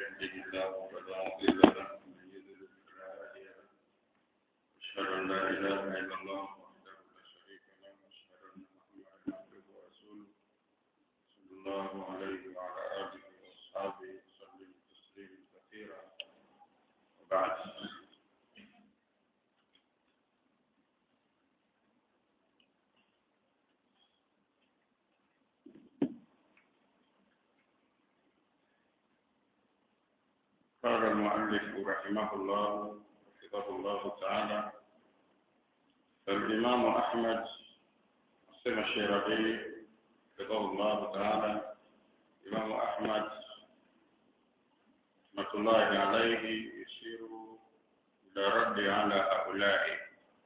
يهده الله فلا مضل له ومن يضلل فلا هادي له أشهد أن لا إله إلا الله وحده لا شريك له وأشهد أن محمدا عبده ورسوله صلى الله عليه وعلى آله وأصحابه وسلم تسليما كثيرا وبعد قال المؤلف رحمه الله حفظه الله تعالى فالإمام أحمد سمع الشيرازي حفظه الله تعالى الإمام أحمد رحمة الله عليه يشير إلى رد على هؤلاء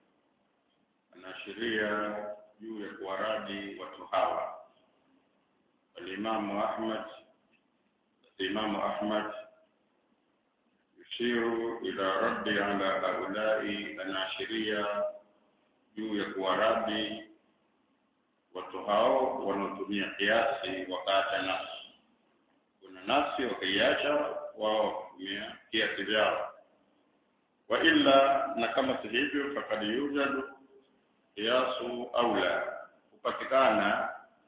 anaashiria juu ya kuwaradi watu hawa alimamu ahmad imamu ahmad yushiru ila raddi ala haulai anaashiria juu ya kuwaradi watu hao wanaotumia kiasi wakaacha nafsi kuna nafsi wakaiacha wao kutumia kiasi vyao wa illa na kama si hivyo fakad yujadu kiasu aula hupatikana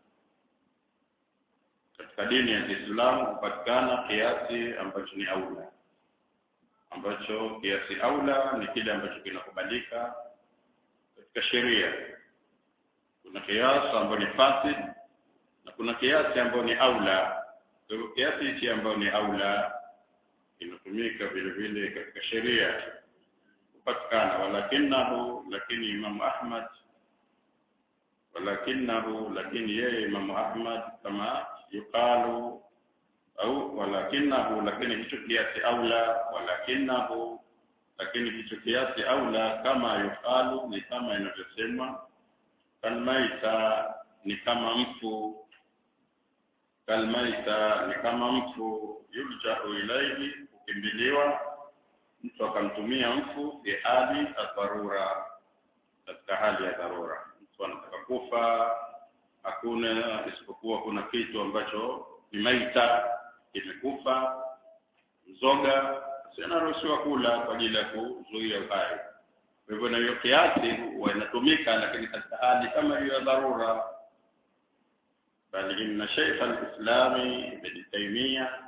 katika dini ya Kiislamu hupatikana kiasi ambacho ni aula ambacho kiasi aula ni kile ambacho kinakubalika katika sheria kuna kiasi ambayo ni fasid na kuna kiasi ambayo ni aula kwa hivyo kiasi hichi ambayo ni aula inatumika vile vile katika sheria kupatikana walakinahu lakini Imam Ahmad walakinahu lakini yeye Imam Ahmad kama yuqalu au walakinahu lakini hicho kiasi aula walakinahu lakini hicho kiasi aula kama yuqalu ni kama inavyosema kalmaita ni kama mfu kalmaita ni kama mfu yuljau ilaihi kukimbiliwa mtu akamtumia mfu fi hali ya dharura katika hali ya dharura mtu anataka kufa hakuna isipokuwa kuna kitu ambacho ni maita kimekufa mzoga sinaruhusiwa kula kwa ajili ya kuzuia uhai kwa hivyo na hiyo kiasi huwa inatumika lakini katika hali kama hiyo ya dharura bali inna shaykh al-islami ibn taymiyyah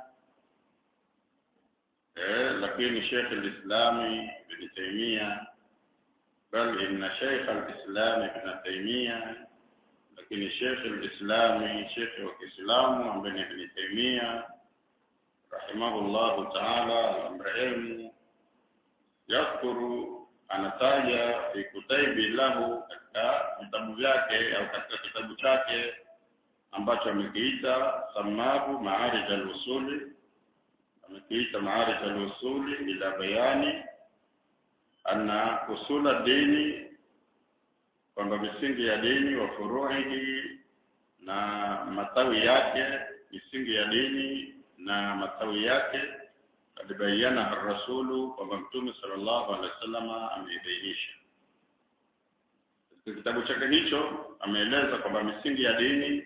lakini Sheikh al-Islami Ibn Taymiyyah bal inna Sheikh al-Islam Ibn Taymiyyah lakini Sheikh al-Islami Sheikh wa Kiislamu ambaye ni Ibn Taymiyyah rahimahullah ta'ala amrehemu yakuru anataja fi kutaibi lahu katika vitabu vyake au katika kitabu chake ambacho amekiita samahu maarij al-usuli amekiita maarif al-usuli ila bayani anna usula dini kwamba misingi ya dini wa furuhi na matawi yake misingi ya dini na matawi yake alibayana rasulu kwamba mtume sallallahu alaihi wasallam ameibainisha katika kitabu chake hicho ameeleza kwamba misingi ya dini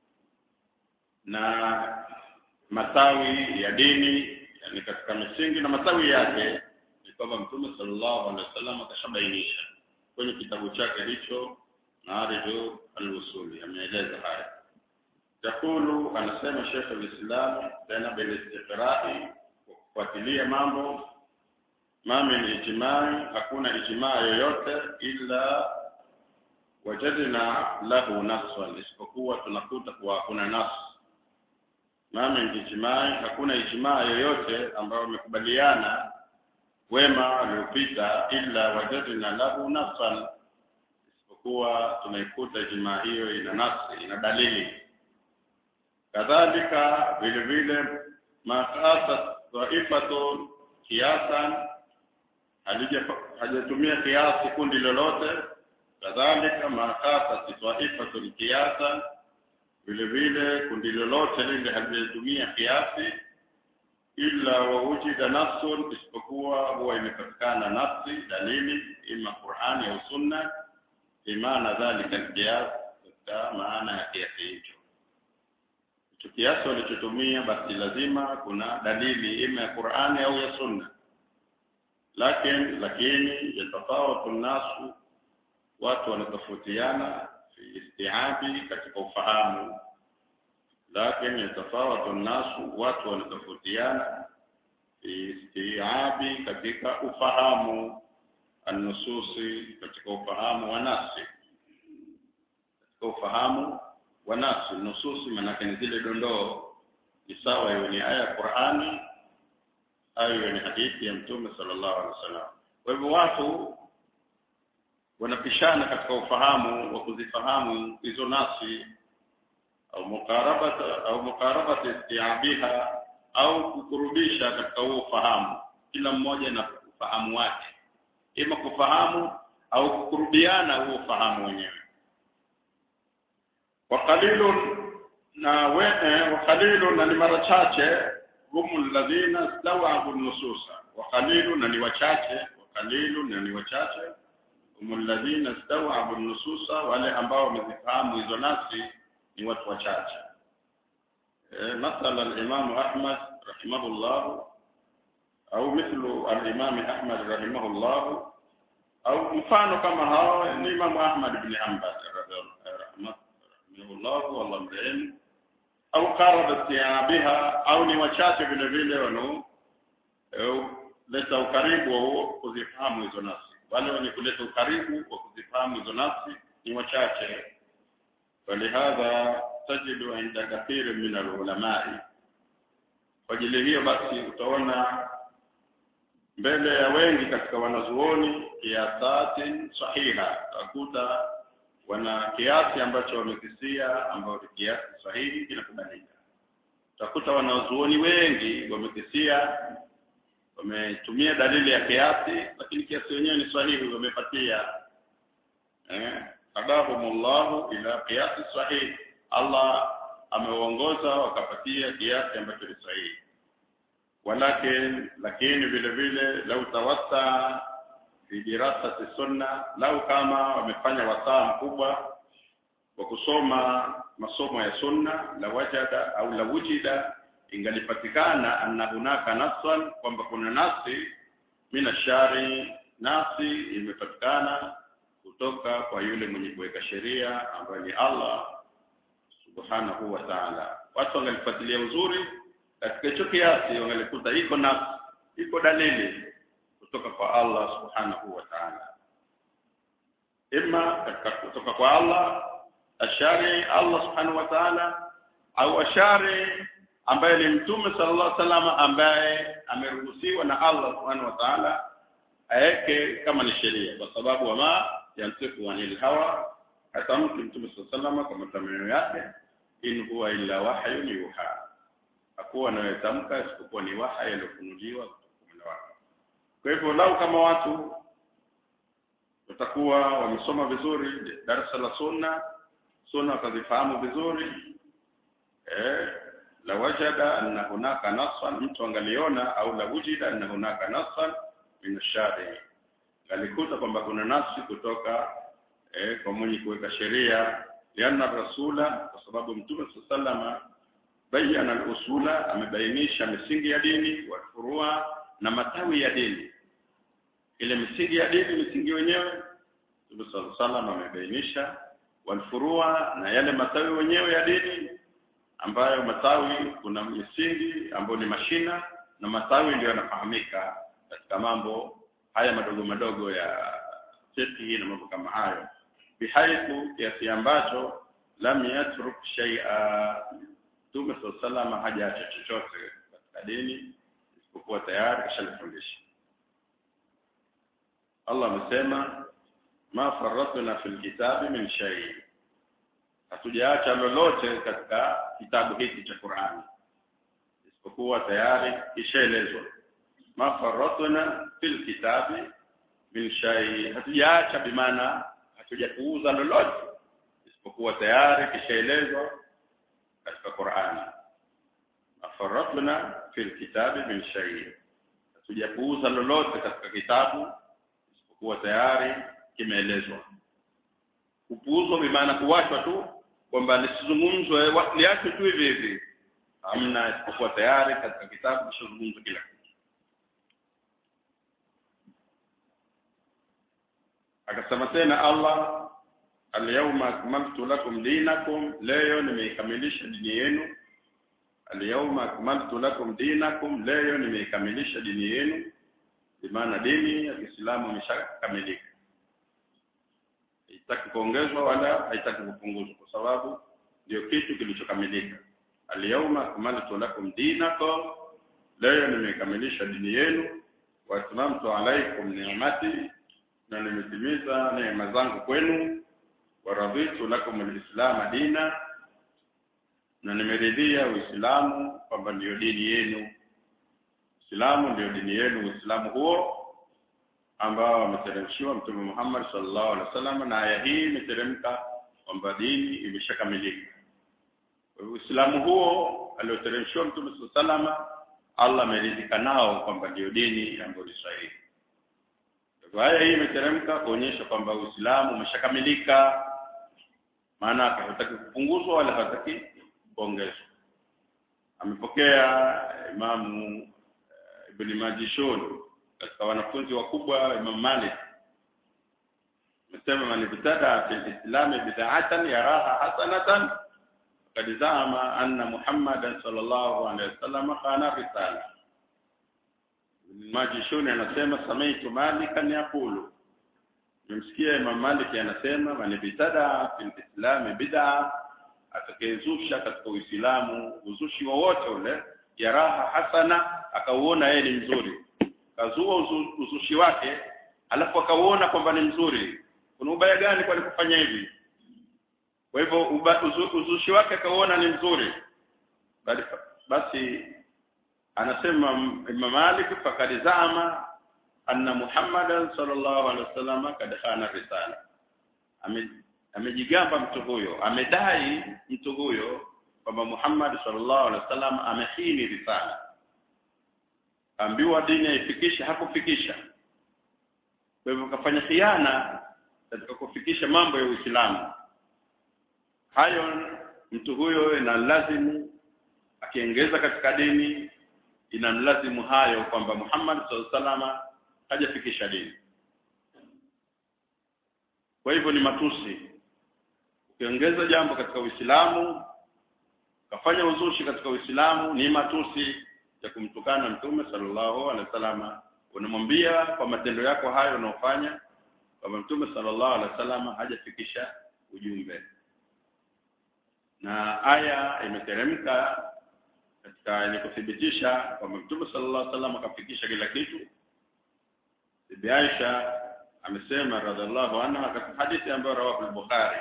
na matawi ya dini yani katika misingi na matawi yake ni kwamba mtume sallallahu alaihi wasallam akashabainisha kwenye kitabu chake hicho Maariju al-Usuli ameeleza haya yakulu anasema Sheikh al-Islam tena bil istiqra'i kufuatilia mambo mami ni ijmai hakuna ijmaa yoyote ila wajadna lahu naswan isipokuwa tunakuta kuwa kuna nas mami ijmai hakuna ijmaa yoyote ambayo wamekubaliana wema waliopita ila wajadna lahu nafsan isipokuwa tunaikuta ijmaa hiyo ina nafsi ina dalili kadhalika vile vile makasa dhaifatun kiasan hajatumia kiasi kundi lolote kadhalika makasa dhaifatun kiasan vile vile kundi lolote lile halijatumia kiasi ila wawujida nafsun isipokuwa huwa imepatikana nafsi dalili ima Qur'ani au sunna imana dhalika alqiyas katika maana ya kiasi hicho kiasi walichotumia basi lazima kuna dalili ima ya Qur'ani au ya Sunna lakini lakini yatafawatu nasu watu wanatofautiana fi istiabi katika ufahamu lakini yatafawatu nasu watu wanatofautiana fi istiabi katika ufahamu an-nususi katika ufahamu wa nafsi katika ufahamu wa nafsi nususi maanake ni zile dondoo ni sawa iwe ni aya ya Qur'ani au iwe ni hadithi ya Mtume sallallahu alaihi wasallam kwa hivyo watu wanapishana katika ufahamu wa kuzifahamu hizo nafsi au mukarabata au mukarabati istiabiha au kukurubisha katika huo ufahamu kila mmoja na ufahamu wake ima kufahamu au kukurubiana huo ufahamu wenyewe وقليل na wene وقليل na ni mara chache humu alladhina stawabu nususa وقليل na ni wachache وقليل na ni wachache humu alladhina stawabu nususa wale ambao wamezifahamu hizo nafsi ni watu wachache e, mathala al-Imam Ahmad rahimahullah au mithlu al-Imam Ahmad rahimahullah au mfano kama hao ni Imam Ahmad ibn Hanbal rahimahullah rahimahullah wallahu mrehemu au qaraba biha au ni wachache vile vile wano leta ukaribu wa kuzifahamu hizo nafsi wale wenye kuleta ukaribu wa kuzifahamu hizo nafsi ni wachache falihadha tajidu inda kathiri min alulamai kwa ajili hiyo basi utaona mbele ya wengi katika wanazuoni kiasatin sahiha utakuta wana kiasi ambacho wamekisia ambao ni kiasi sahihi kinakubalika utakuta wanazuoni wengi wamekisia wametumia dalili ya kiasi lakini kiasi wenyewe ni sahihi wamepatia eh hadahumullahu ila qiyasi sahihi Allah amewaongoza wakapatia kiasi ambacho ni sahihi walakin lakini vile vile lau tawassa fi dirasati sunna lau kama wamefanya wasaa mkubwa wa kusoma masomo ya sunna la wajada au la wujida ingalipatikana anna hunaka nasan kwamba kuna nasi mina shari nasi imepatikana kutoka kwa yule mwenye kuweka sheria ambaye ni Allah subhanahu wa ta'ala watu wangalifuatilia uzuri katika hicho kiasi wangalikuta iko nafsi iko dalili kutoka kwa Allah subhanahu wa ta'ala imma katika kutoka kwa Allah ashari Allah subhanahu wa ta'ala au ashari ambaye ni mtume sallallahu alaihi wasallam ambaye ameruhusiwa na Allah subhanahu wa ta'ala aeke kama ni sheria kwa sababu wama yantiku anil hawa hata mtu mtume sallallahu alaihi wasallam kwa matamanio yake in huwa illa wahyun yuha hakuwa anayetamka isipokuwa ni waha yaliyofunuliwa kutoka wake kwa hivyo lau kama watu watakuwa wamesoma vizuri darasa la sunna sunna wakazifahamu vizuri eh la wajada anna hunaka nasan mtu angaliona au la wujida anna hunaka nasan min ash-shari alikuta kwamba kuna nafsi kutoka eh, kwa mwenye kuweka sheria lianna rasula kwa sababu mtume sallama bayana al-usula amebainisha misingi ya dini wa furua na matawi ya dini ile misingi ya dini misingi wenyewe mtume sallama amebainisha walfurua na yale matawi wenyewe ya dini ambayo matawi kuna misingi ambayo ni mashina na matawi ndio yanafahamika katika mambo haya madogo madogo ya fiqh na mambo kama hayo bihaithu kiasi ambacho lam yatruk shay'a Mtume sallallahu hajaacha chochote katika dini isipokuwa tayari kashalifundisha Allah amesema ma farratna fil kitabi min shay hatujaacha lolote katika kitabu hiki cha Qur'ani isipokuwa tayari kishaelezwa ma farratna fil kitabi min shay hatujaacha bimaana hatujapuuza lolote isipokuwa tayari kishaelezwa katika Qur'ani afaratna fil kitabi min shay hatujapuuza lolote katika kitabu isipokuwa tayari kimeelezwa kupuuzwa bimaana kuwachwa tu kwamba lisizungumzwe liachwe tu hivi hivi hamna isipokuwa tayari katika kitabu kishazungumza kila kitu akasema tena Allah alyawma akmaltu lakum dinakum leo nimeikamilisha dini yenu alyawma akmaltu lakum dinakum leo nimeikamilisha dini yenu maana dini ya Kiislamu imeshakamilika haitaki kuongezwa wala haitaki kupunguzwa kwa sababu ndio kitu kilichokamilika alyawma akmaltu lakum dinakum leo nimekamilisha dini yenu wa atmamtu alaykum ni'mati na nimetimiza neema zangu kwenu wa raditu lakum alislam dina na nimeridhia uislamu kwamba ndiyo dini yenu Uislamu ndio dini yenu Uislamu huo ambao ameteremshiwa Mtume Muhammad sallallahu alaihi wasallam na aya hii imeteremka kwamba dini imeshakamilika. Kwa hivyo Uislamu huo alioteremshiwa Mtume sallallahu alaihi wasallam Allah ameridhika nao kwamba ndio dini ambayo ni sahihi. Kwa aya hii imeteremka kuonyesha kwamba Uislamu umeshakamilika maana hataki kupunguzwa wala hataki kuongezwa. Amepokea Imamu Ibn Majishun katika wanafunzi wakubwa Imam Malik amesema man ibtada fi al-islam bid'atan yaraha hasanatan faqad zama anna Muhammadan sallallahu alaihi wasallam kana risala Ibn Majishun anasema samaitu Malikan yaqulu nimsikia Imam Malik anasema man ibtada fi al-islam bid'a atakayezusha katika Uislamu uzushi wowote ule yaraha hasana akauona yeye ni mzuri kazua uzu, uzushi wake alafu akauona kwamba ni mzuri kuna ubaya gani kwa kufanya hivi kwa hivyo uzu, uzushi wake akauona ni mzuri basi, basi anasema Imam Malik fakad zama anna Muhammadan sallallahu alaihi wasallam kad khana risala amejigamba mtu huyo amedai mtu huyo kwamba Muhammad sallallahu alaihi wasallam amehini risala ambiwa dini aifikishe hakufikisha kwa hivyo kafanya khiana katika kufikisha mambo ya Uislamu hayo mtu huyo ina lazimu akiongeza katika dini ina lazimu hayo kwamba Muhammad sallallahu alaihi wasallam hajafikisha dini kwa hivyo ni matusi ukiongeza jambo katika Uislamu kafanya uzushi katika Uislamu ni matusi ya kumtukana Mtume sallallahu alaihi wasallam unamwambia kwa matendo yako hayo unaofanya kwamba Mtume sallallahu alaihi wasallam hajafikisha ujumbe na aya imeteremka katika ili kuthibitisha kwamba Mtume sallallahu alaihi wasallam akafikisha kila kitu Bibi Aisha amesema radhiallahu anha katika hadithi ambayo rawahu al-Bukhari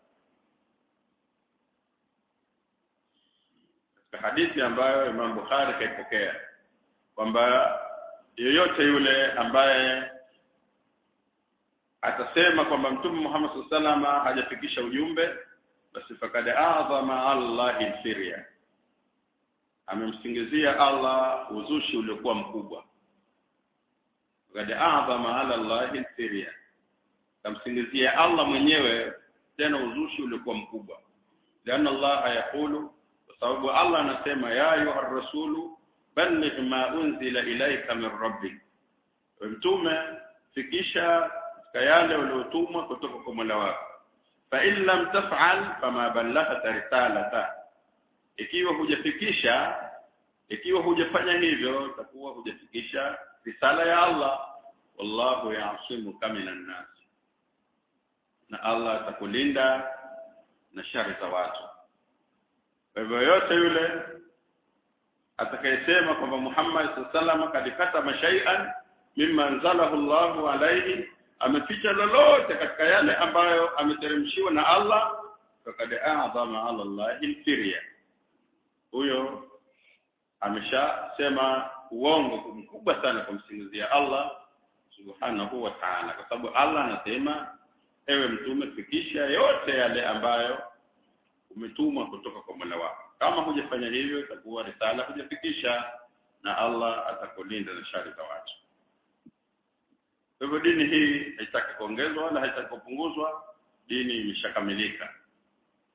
katika hadithi ambayo Imam Bukhari kaipokea kwamba yeyote yule ambaye atasema kwamba Mtume Muhammad sallallahu alaihi hajafikisha ujumbe basi fakad a'zama Allahi sirya amemsingizia Allah uzushi uliokuwa mkubwa fakad a'zama ala Allahi sirya kamsingizia Allah mwenyewe tena uzushi uliokuwa mkubwa lianna Allah yaqulu sababu Allah anasema ya ayuha rasulu balligh ma unzila ilayka min rabbik mtume fikisha katika yale uliotumwa kutoka kwa Mola wako fa in lam taf'al fama ballaghta risalata ikiwa hujafikisha ikiwa hujafanya hivyo utakuwa hujafikisha risala ya Allah wallahu ya'simuka minan nas na Allah atakulinda na shari za watu kwa hivyo yote yule atakayesema kwamba Muhammad sallallahu kadikata mashai'an mimma anzalahu Allahu alayhi ameficha lolote katika yale ambayo ameteremshiwa na Allah fakad a'zama ala Allahi firya huyo ameshasema uongo mkubwa sana kumsingizia Allah subhanahu wa ta'ala kwa sababu Allah anasema ewe mtume fikisha yote yale ambayo umetumwa kutoka kwa Mola wako kama hujafanya hivyo itakuwa risala hujafikisha na Allah atakulinda na shari za watu kwa hivyo dini hii haitaki kuongezwa wala haitaki kupunguzwa dini imeshakamilika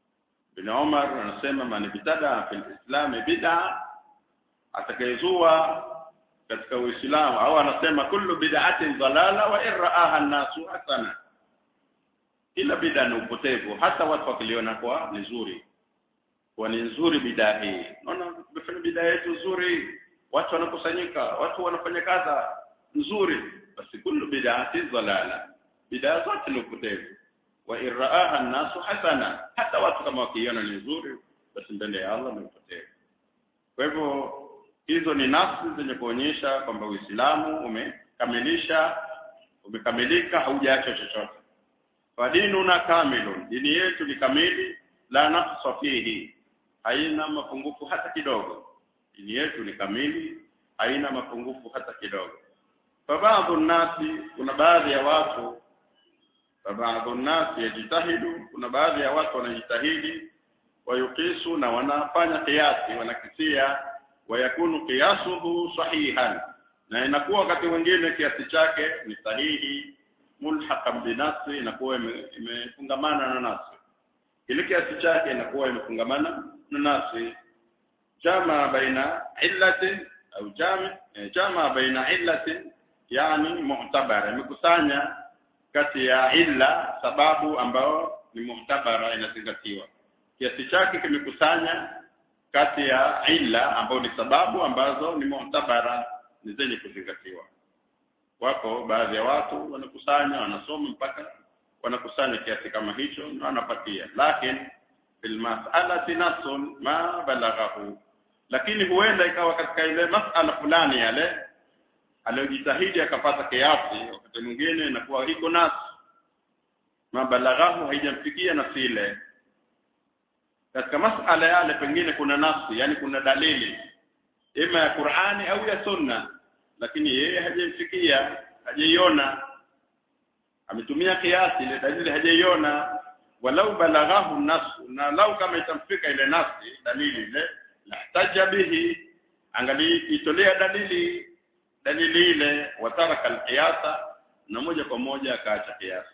bin Umar anasema man bitada fil islam bid'a atakayezua katika Uislamu au anasema kullu bid'atin dalala wa iraaha an-nasu hasana kila bid'a ni upotevu hata watu wakiliona kwa nzuri kwa ni nzuri bid'a hii naona tumefanya bid'a yetu nzuri watu wanakusanyika watu wanafanya kaza nzuri basi kullu bid'atin dalala bid'a zote ni upotevu wa iraaha an-nasu hasana hata watu kama wakiona ni nzuri basi mbele ya Allah ni upotevu kwa hivyo hizo ni nafsi zenye kuonyesha kwamba Uislamu umekamilisha umekamilika haujaacha chochote fadinuna kamilun dini yetu ni kamili la naqsa fihi haina mapungufu hata kidogo dini yetu ni kamili haina mapungufu hata kidogo fabaadhu nasi kuna baadhi ya watu fabaadhu nasi yajitahidu kuna baadhi ya watu wanajitahidi wayukisu na wanafanya kiasi wanakisia wayakunu qiyasuhu sahihan na inakuwa wakati mwingine kiasi chake ni sahihi mulhaqan binafsi inakuwa imefungamana na nafsi ile kiasi chake inakuwa imefungamana na nafsi jama baina illatin au jami jama baina illatin yani mu'tabara imekusanya kati ya illa sababu ambayo ni mu'tabara inazingatiwa kiasi chake kimekusanya kati ya illa ambayo ni sababu ambazo ni mu'tabara ni zenye kuzingatiwa wako baadhi ya watu wanakusanya wanasoma mpaka wanakusanya kiasi kama hicho na wanapatia lakini fil mas'alati nasun ma balaghahu lakini huenda ikawa katika ile mas'ala fulani yale aliyojitahidi akapata kiasi wakati mwingine inakuwa iko nas ma balaghahu haijamfikia nafsi ile katika masala yale pengine kuna nafsi yani kuna dalili ima ya Qur'ani au ya Sunna lakini yeye hajaifikia hajaiona ametumia kiasi ile dalili hajaiona walau balaghahu nafsu na lau kama itamfika ile nafsi dalili ile lahtaja bihi angali itolea dalili dalili ile wataraka alqiyasa na moja kwa moja akaacha kiasi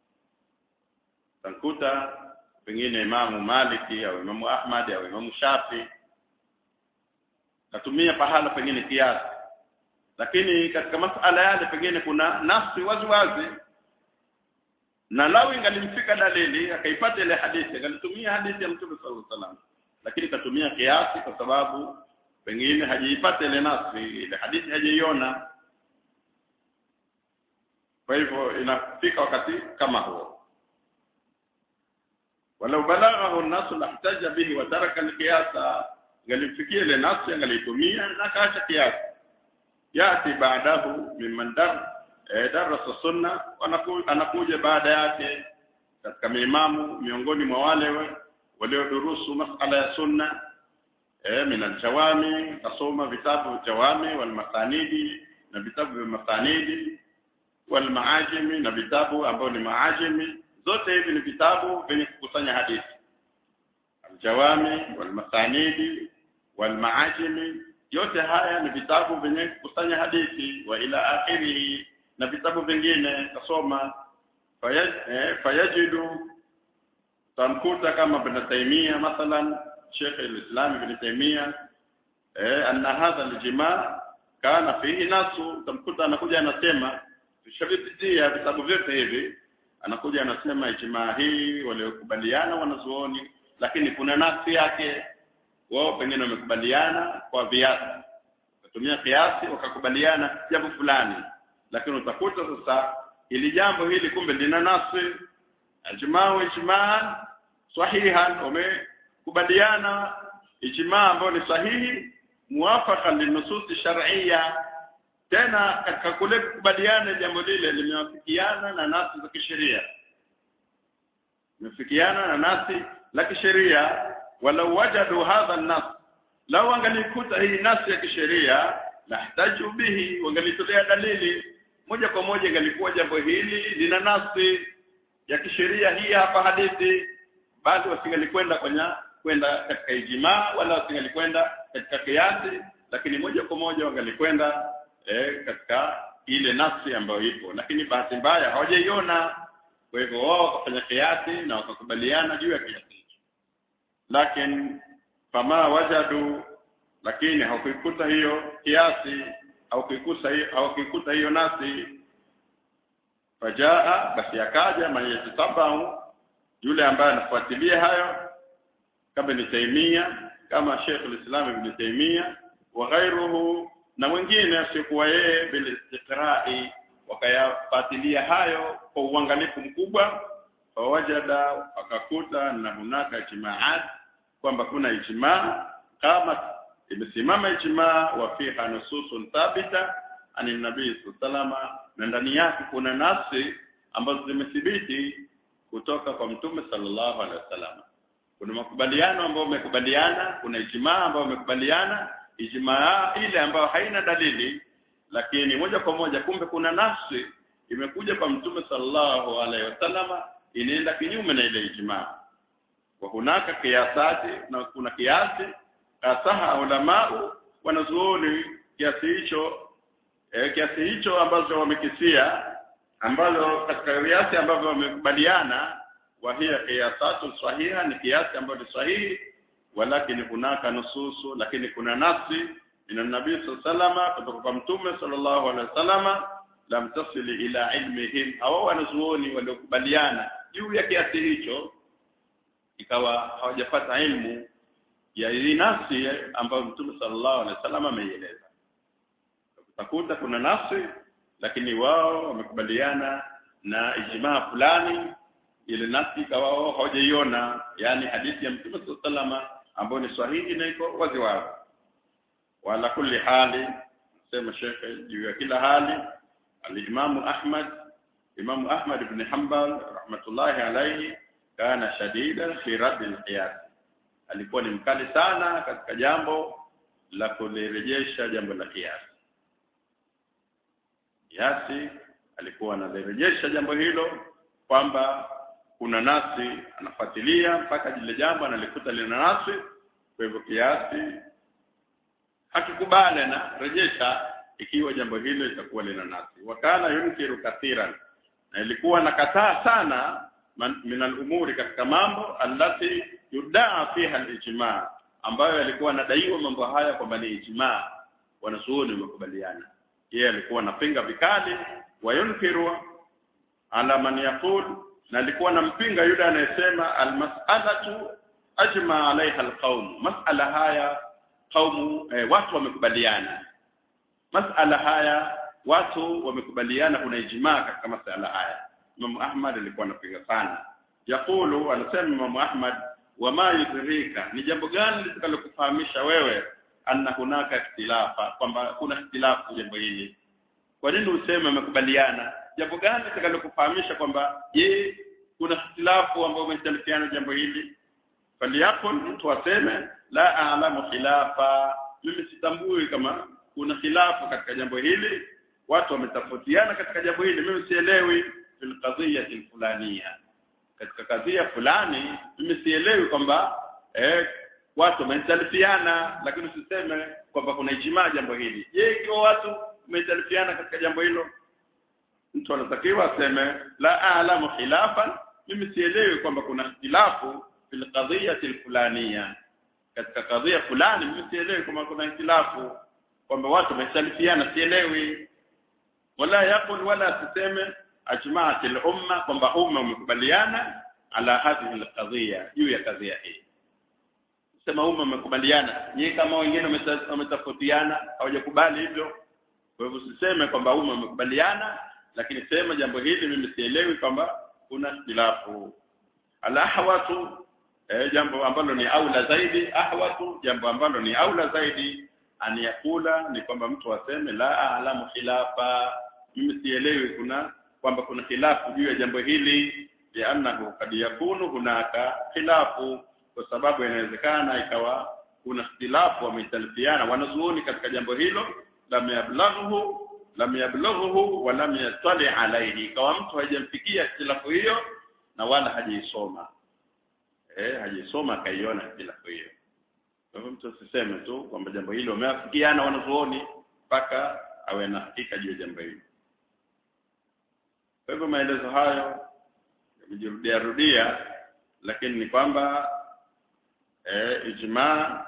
tankuta pengine Imamu Maliki au Imamu Ahmad au Imamu Shafi katumia pahala pengine kiasi lakini katika masala yale pengine kuna nafsi wazi wazi na lau ingalimfika dalili akaipata ile hadithi akalitumia hadithi ya Mtume sallallahu alaihi wasallam lakini katumia kiasi kwa sababu pengine hajiipata ile nafsi ile hadithi hajaiona kwa hivyo inafika wakati kama huo walau balaghahu an-nasu lahtaja bihi wa taraka al-qiyasa ngalimfikia ile nafsi angalitumia na kaacha kiasi yati baadahu mimman dar eh, darasa sunna anakuja baada yake katika miimamu miongoni mwa wale waliodurusu masala ya sunna eh, min aljawami kasoma vitabu jawami wal masanidi na vitabu vya masanidi wal maajimi na vitabu ambao ni maajimi zote hivi ni vitabu vyenye kukusanya hadithi aljawami wal masanidi wal maajimi yote haya ni vitabu vyenye kukusanya hadithi wa ila akhiri na vitabu vingine kasoma fayaj, eh, fayajidu tamkuta kama ibn Taymiyyah mathalan Sheikh al-Islam ibn Taymiyyah eh, anna hadha al-jima' kana fihi nasu tamkuta anakuja anasema tushabipitia vitabu vyote hivi anakuja anasema ijmaa hii waliokubaliana wanazuoni lakini kuna nafsi yake wao pengine wamekubaliana kwa viasi watumia kiasi wakakubaliana jambo fulani lakini utakuta sasa ili jambo hili kumbe lina nafsi ijmaa ijmaa sahihan wamekubaliana ijmaa ambayo ni sahihi muwafaka linususi shar'iyya tena katika kule kukubaliana jambo lile limewafikiana na nafsi za kisheria limefikiana na nafsi la kisheria walau wajadu hadha an-nas lau angalikuta hii nafsi ya kisheria lahtaju bihi wangalitolea dalili moja kwa moja ingalikuwa jambo hili lina nafsi ya kisheria hii hapa hadithi basi wasingalikwenda kwenye kwenda katika ijmaa wala wasingalikwenda katika kiasi lakini moja kwa moja wangalikwenda eh, katika ile nafsi ambayo ipo lakini bahati mbaya hawajaiona kwa hivyo wao wakafanya kiasi na wakakubaliana juu ya kiasi hicho lakini fama wajadu lakini hawakuikuta hiyo kiasi au kuikuta hiyo au kuikuta hiyo nasi fajaa basi akaja man yatatabau yule ambaye anafuatilia hayo kama ni Taimia kama Sheikh al-Islam Ibn Taimia wa ghairuhu na wengine asiokuwa yeye bil istiqra'i wakayafuatilia hayo kwa uangalifu mkubwa fawajada akakuta na hunaka ijmaat kwamba kuna ijmaa kama imesimama ijmaa wa fiha nususun thabita ani nabii sallama na ndani yake kuna nafsi ambazo zimethibiti kutoka kwa mtume sallallahu alaihi wasallam kuna makubaliano ambayo wamekubaliana kuna ijmaa ambayo wamekubaliana ijmaa ile ambayo haina dalili lakini moja kwa moja kumbe kuna nafsi imekuja kwa mtume sallallahu alaihi wasallama inaenda kinyume na ile ijmaa wa hunaka kiasati na kuna kiasi asaha ulamau wanazuoni kiasi hicho e, kiasi hicho ambazo wamekisia ambazo katika kiasi ambavyo wamekubaliana wa hiya qiyasatu sahiha ni kiasi ambacho ni sahihi walakini hunaka nususu lakini kuna nafsi ina nabii sallama kutoka kwa mtume sallallahu alaihi wasallama lam tasili ila ilmihim au wanazuoni waliokubaliana juu ya kiasi hicho ikawa hawajapata ilmu ya hii nafsi ambayo mtume sallallahu alaihi wasallam ameieleza utakuta kuna nafsi lakini wao wamekubaliana na ijmaa fulani ile nafsi ikawa wao hawajaiona yani hadithi ya mtume sallallahu alaihi wasallam ambayo ni sahihi na iko wazi wazi wala kulli hali sema shekhe juu ya kila hali al-Imam Ahmad Imam Ahmad ibn Hanbal rahmatullahi alayhi kana shadida fi radd al-qiyas alikuwa ni mkali sana katika jambo la kulirejesha jambo la kiasi kiasi alikuwa analirejesha jambo hilo kwamba kuna nasi anafuatilia mpaka lile jambo analikuta lina nasi kwa hivyo kiasi hakikubali na rejesha ikiwa jambo hilo litakuwa lina nasi wakana yunkiru kathiran na ilikuwa nakataa sana min al-umuri katika mambo allati yudaa fiha al-ijma ambayo yalikuwa nadaiwa mambo haya kwamba ni ijma wanazuoni wamekubaliana yeye alikuwa anapinga vikali wa yunkiru ala man yaqul na alikuwa anampinga yule anayesema al-mas'alatu ajma alaiha al-qaum mas'ala haya qaumu eh, watu wamekubaliana masala haya watu wamekubaliana kuna ijmaa katika masala haya Imam Ahmad alikuwa anapinga sana yakulu anasema Imam Ahmad wama yudrika ni jambo gani litakalokufahamisha wewe anna hunaka ikhtilafa kwamba kuna ikhtilafu jambo hili kwa nini useme wamekubaliana jambo gani litakalokufahamisha kwamba je kuna ikhtilafu ambao umestalifiana jambo hili faliyakun mtu aseme la a'lamu khilafa mimi sitambui kama kuna khilafu katika jambo hili watu wametofautiana katika jambo hili mimi sielewi fil qadhiyati fulania katika kadhia fulani mimi sielewi kwamba eh watu wametalifiana lakini usiseme kwamba kuna ijmaa jambo hili je ikiwa watu wametalifiana katika jambo hilo mtu anatakiwa aseme la a'lamu khilafan mimi sielewi kwamba kuna ikhtilafu fil qadhiyati fulania katika kadhia fulani mimi sielewi kwamba kuna ikhtilafu kwamba watu wamesalifiana sielewi wala yakul wala tuseme ajma'at al-umma kwamba umma umekubaliana ala hadhihi al-qadhiya juu ya kadhia hii sema umma umekubaliana nyie kama wengine wametofautiana hawajakubali hivyo kwa hivyo usiseme kwamba umma umekubaliana lakini sema jambo hili mimi sielewi kwamba kuna ikhtilafu al-ahwatu eh, jambo ambalo ni aula zaidi ahwatu jambo ambalo ni aula zaidi aniyakula ni kwamba mtu aseme la a'lamu khilafa mimi sielewi kuna kwamba kuna khilafu juu ya jambo hili li'annahu kad yakunu hunaka khilafu kwa sababu inawezekana ikawa kuna ikhtilafu wametalifiana wanazuoni katika jambo hilo lam yablaghu lam yablaghu wa lam yastali alayhi ikawa mtu hajamfikia ikhtilafu hiyo na wala hajaisoma eh hajaisoma akaiona ikhtilafu hiyo kwa hivyo mtu asiseme tu kwamba jambo hilo wameafikiana wanazuoni mpaka awe na hakika juu ya jambo hilo kwa hivyo maelezo hayo yamejirudia rudia lakini ni kwamba e, ijma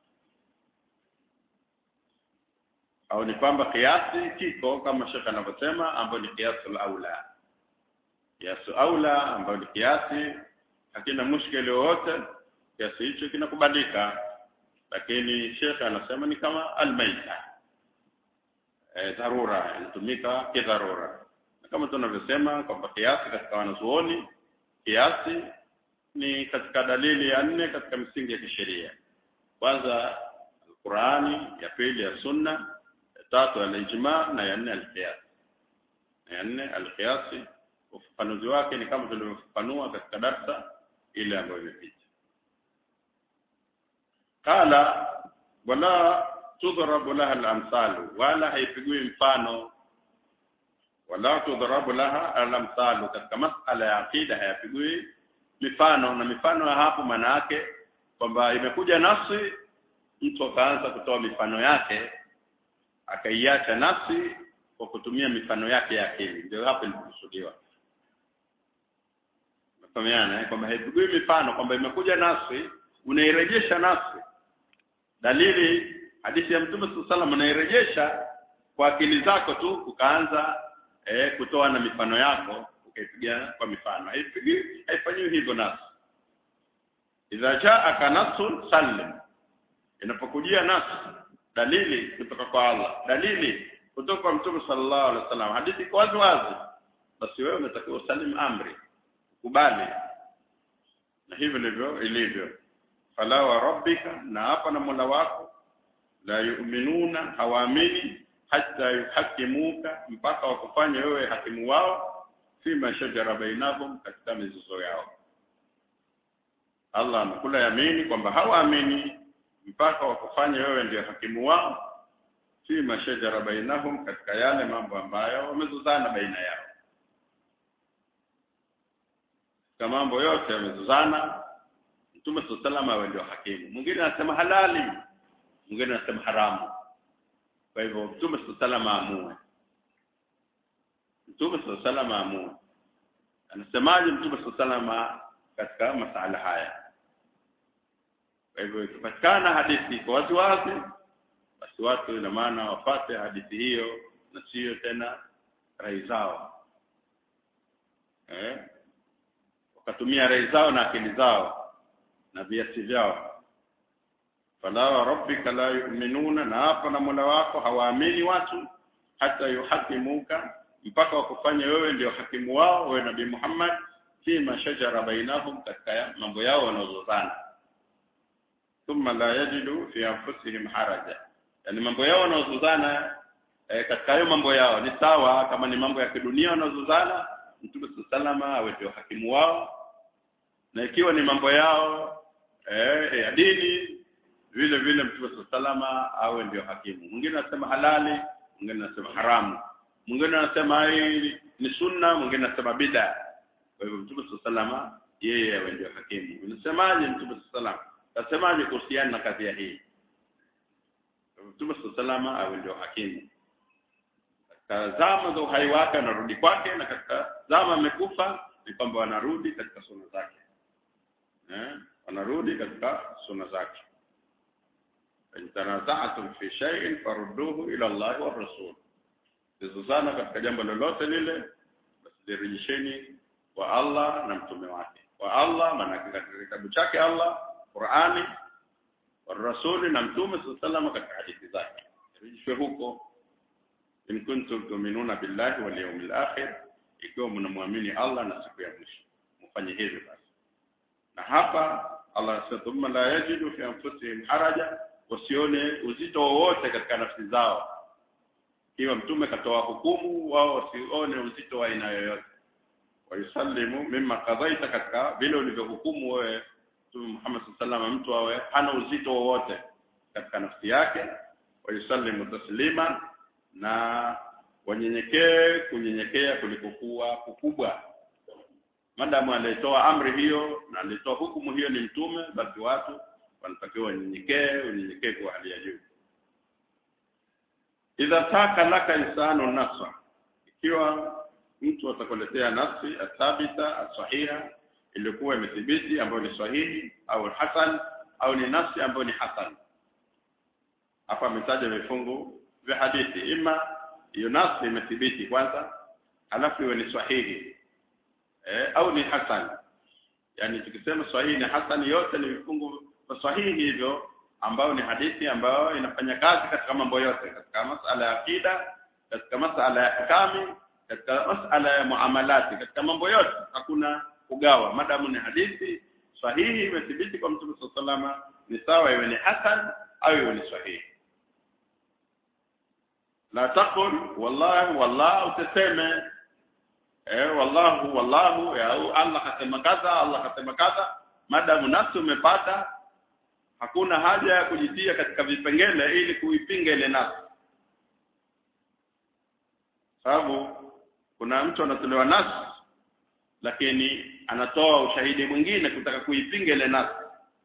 au ni kwamba kiasi kiko kama shekhe anavyosema ambayo ni kiasul aula kiasu aula ambayo ni kiasi hakina mushkeli wowote kiasi hicho kinakubalika lakini shekhe anasema ni kama almaita e, dharura inatumika kidharura na kama tunavyosema kwamba kiasi katika wanazuoni kiasi ni katika dalili ya nne katika misingi ya kisheria kwanza Qurani ya pili ya sunna ya tatu al-ijma na ya nne al-qiyas ya nne al-qiyas ufafanuzi wake ni kama tulivyofafanua katika darsa ile ambayo imepita qala wala tudhrabu laha al-amsalu wala haipigwi mfano wala tudhrabu laha al-amsalu katika masala ya aqida hayapigwi mifano na mifano ya hapo maana yake kwamba imekuja nafsi mtu akaanza kutoa mifano yake akaiacha nafsi kwa kutumia mifano yake ya akili ndio hapo ilipokusudiwa mfahamiana eh kwamba haipigwi mifano kwamba imekuja nafsi unairejesha nafsi dalili hadithi ya mtume sallallahu unairejesha kwa akili zako tu ukaanza eh, kutoa na mifano yako ukaipiga kwa mifano haipigi haifanyiwi hivyo nafsi idha jaa nasun sallim inapokujia nafsi dalili kutoka kwa Allah dalili kutoka kwa mtume sallallahu alaihi wasallam hadithi iko wazi wazi basi wewe unatakiwa usalim amri kubali na hivyo ndivyo ilivyo fala wa rabbika na hapa na Mola wako la yu'minuna hawaamini hata yuhakimuka mpaka wakufanye wewe hakimu wao fima shajara bainahum katika mizozo yao Allah anakula yamini kwamba hawaamini mpaka wakufanye wewe ndio hakimu wao fima shajara bainahum katika yale mambo ambayo wamezozana baina yao kama mambo yote yamezozana Mtume sallallahu awe ndio hakimu mwingine anasema halali mwingine anasema haramu kwa hivyo Mtume sallallahu aamue Mtume sallallahu aamue anasemaje Mtume sallallahu katika masala haya kwa hivyo ikipatikana hadithi iko wazi wazi basi watu ina maana wapate hadithi hiyo na sio tena rai zao eh wakatumia rai zao na akili zao na viasi vyao fala wa rabbika la yu'minuna na hapa na Mola wako hawaamini watu hata yuhakimuka mpaka wakufanya wewe ndio hakimu wao wewe nabii Muhammad fi mashajara bainahum katika mambo yao wanazozana thumma la yajidu fi anfusihim haraja yani mambo yao wanazozana e, katika hayo mambo yao ni sawa kama ni mambo ya kidunia wanazozana Mtume salama awe ndio hakimu wao na ikiwa ni mambo yao eh, ya dini vile vile Mtume salama awe ndio hakimu mwingine anasema halali mwingine anasema haramu mwingine anasema hii ni sunna mwingine anasema bid'a kwa hivyo Mtume salama yeye awe ndio hakimu unasemaje Mtume salama tasemaje kuhusiana na kadhia hii Mtume salama awe ndio hakimu katika zama za uhai wake anarudi kwake na katika zama amekufa ni kwamba wanarudi katika sunna zake eh wanarudi katika sunna zake in tanaza'tum fi shay'in farudduhu ila Allah wa rasul zizozana katika jambo lolote lile basi direjesheni kwa Allah na mtume wake kwa Allah maana katika kitabu chake Allah Qur'ani wa rasuli na mtume sallallahu katika hadithi zake rejeshwe huko in kuntum tu'minuna billahi wal yawmil akhir ikiwa mnamwamini Allah na siku ya mwisho mfanye hivyo basi na hapa Allah anasema thumma la yajidu fi anfusihim haraja wasione uzito wowote katika nafsi zao ikiwa mtume katoa hukumu wao wasione uzito wa aina yoyote wayusallimu mimma qadaita katika vile ulivyohukumu wewe Mtume Muhammad sallallahu alaihi mtu awe hana uzito wowote katika nafsi yake wayusallimu taslima na wanyenyekee kunyenyekea kulikokuwa kukubwa madamu alitoa amri hiyo na alitoa hukumu hiyo ni mtume basi watu wanatakiwa wanyenyekee unyenyekee kwa hali ya juu idha taka laka insanu nafsa ikiwa mtu atakuletea nafsi athabita asahiha iliyokuwa imethibiti ambayo ni sahihi au hasan au ni nafsi ambayo ni hasan hapa ametaja vifungu vya hadithi ima hiyo nafsi imethibiti kwanza halafu iwe ni sahihi eh, au ni hasan yani tukisema sahihi ni hasan yote ni vifungu vya sahihi hivyo ambayo ni hadithi ambayo inafanya kazi katika mambo yote katika masala ya akida katika masala ya ahkami katika masala ya muamalati katika mambo yote hakuna kugawa madamu ni hadithi sahihi imethibiti kwa mtume sallallahu ni sawa iwe ni hasan au iwe ni sahihi la taqul wallahi wallahi utaseme eh wallahu wallahu ya Allah kasema kadha Allah kasema kadha madamu nafsi umepata hakuna haja ya kujitia katika vipengele ili kuipinga ile nafsi sababu kuna mtu anatolewa nafsi lakini anatoa ushahidi mwingine kutaka kuipinga ile nafsi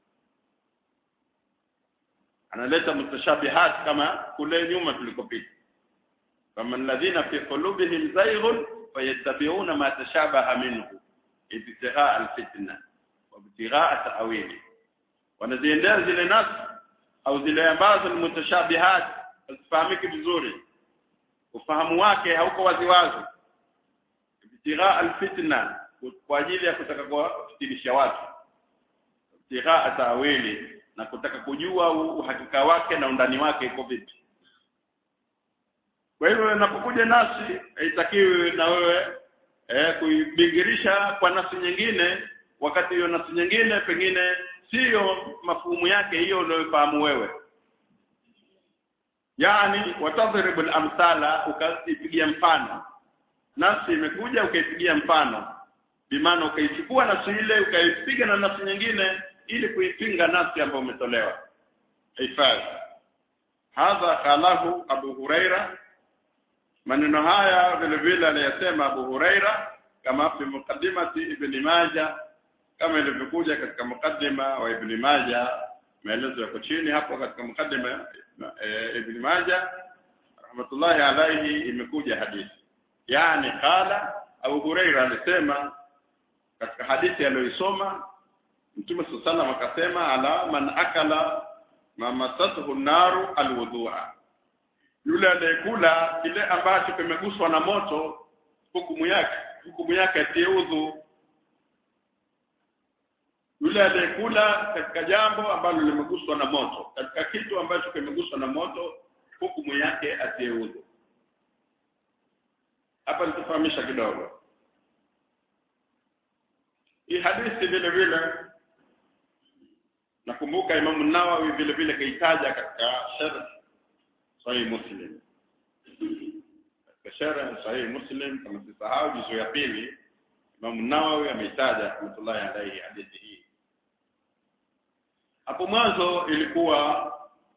analeta mutashabihat kama kule nyuma tulikopita kama alladhina fi qulubihim zayghun fayattabi'una ma tashabaha minhu ibtigha alfitna wa ibtigha ta'wili wanaziendea zile nafsi au zile ambazo ni mutashabihat hazifahamiki vizuri ufahamu wake hauko waziwazi ibtigha alfitna kwa ajili ya kutaka kuwafitinisha watu ibtigha ta'wili na kutaka kujua uhakika wake na undani wake iko vipi kwa hivyo unapokuja nasi haitakiwi na wewe eh, kuibingirisha kwa nafsi nyingine wakati hiyo nafsi nyingine pengine siyo mafumu yake hiyo unayofahamu wewe yani watadhribu al-amthala ukaipigia mfano nafsi imekuja ukaipigia mfano bimaana ukaichukua nafsi ile ukaipiga na nafsi nyingine ili kuipinga nafsi ambayo umetolewa hifadhi hadha qalahu abu huraira maneno haya vile vile aliyasema abu huraira kama fi muqaddimati ibn majah kama ilivyokuja katika mukaddima wa ibn majah maelezo yako chini hapo katika mukaddima e, ibn majah rahmatullahi alayhi imekuja hadithi yani qala abu huraira alisema katika hadithi aliyoisoma Mtume sallallahu akasema ala man akala mamasatuhu naru alwudhu'a yule anayekula kile ambacho kimeguswa na moto hukumu yake hukumu yake atie udhu yule anayekula katika jambo ambalo limeguswa na moto katika kitu ambacho kimeguswa na moto hukumu yake atie udhu hapa nitafahamisha kidogo hii hadithi vile vile nakumbuka Imamu Nawawi vile vile kaitaja katika sharh Sahih Muslim katika sharh Sahih Muslim kama sisahau juzu ya pili Imamu Nawawi ameitaja rahmatullahi alayhi hadithi hii hapo mwanzo ilikuwa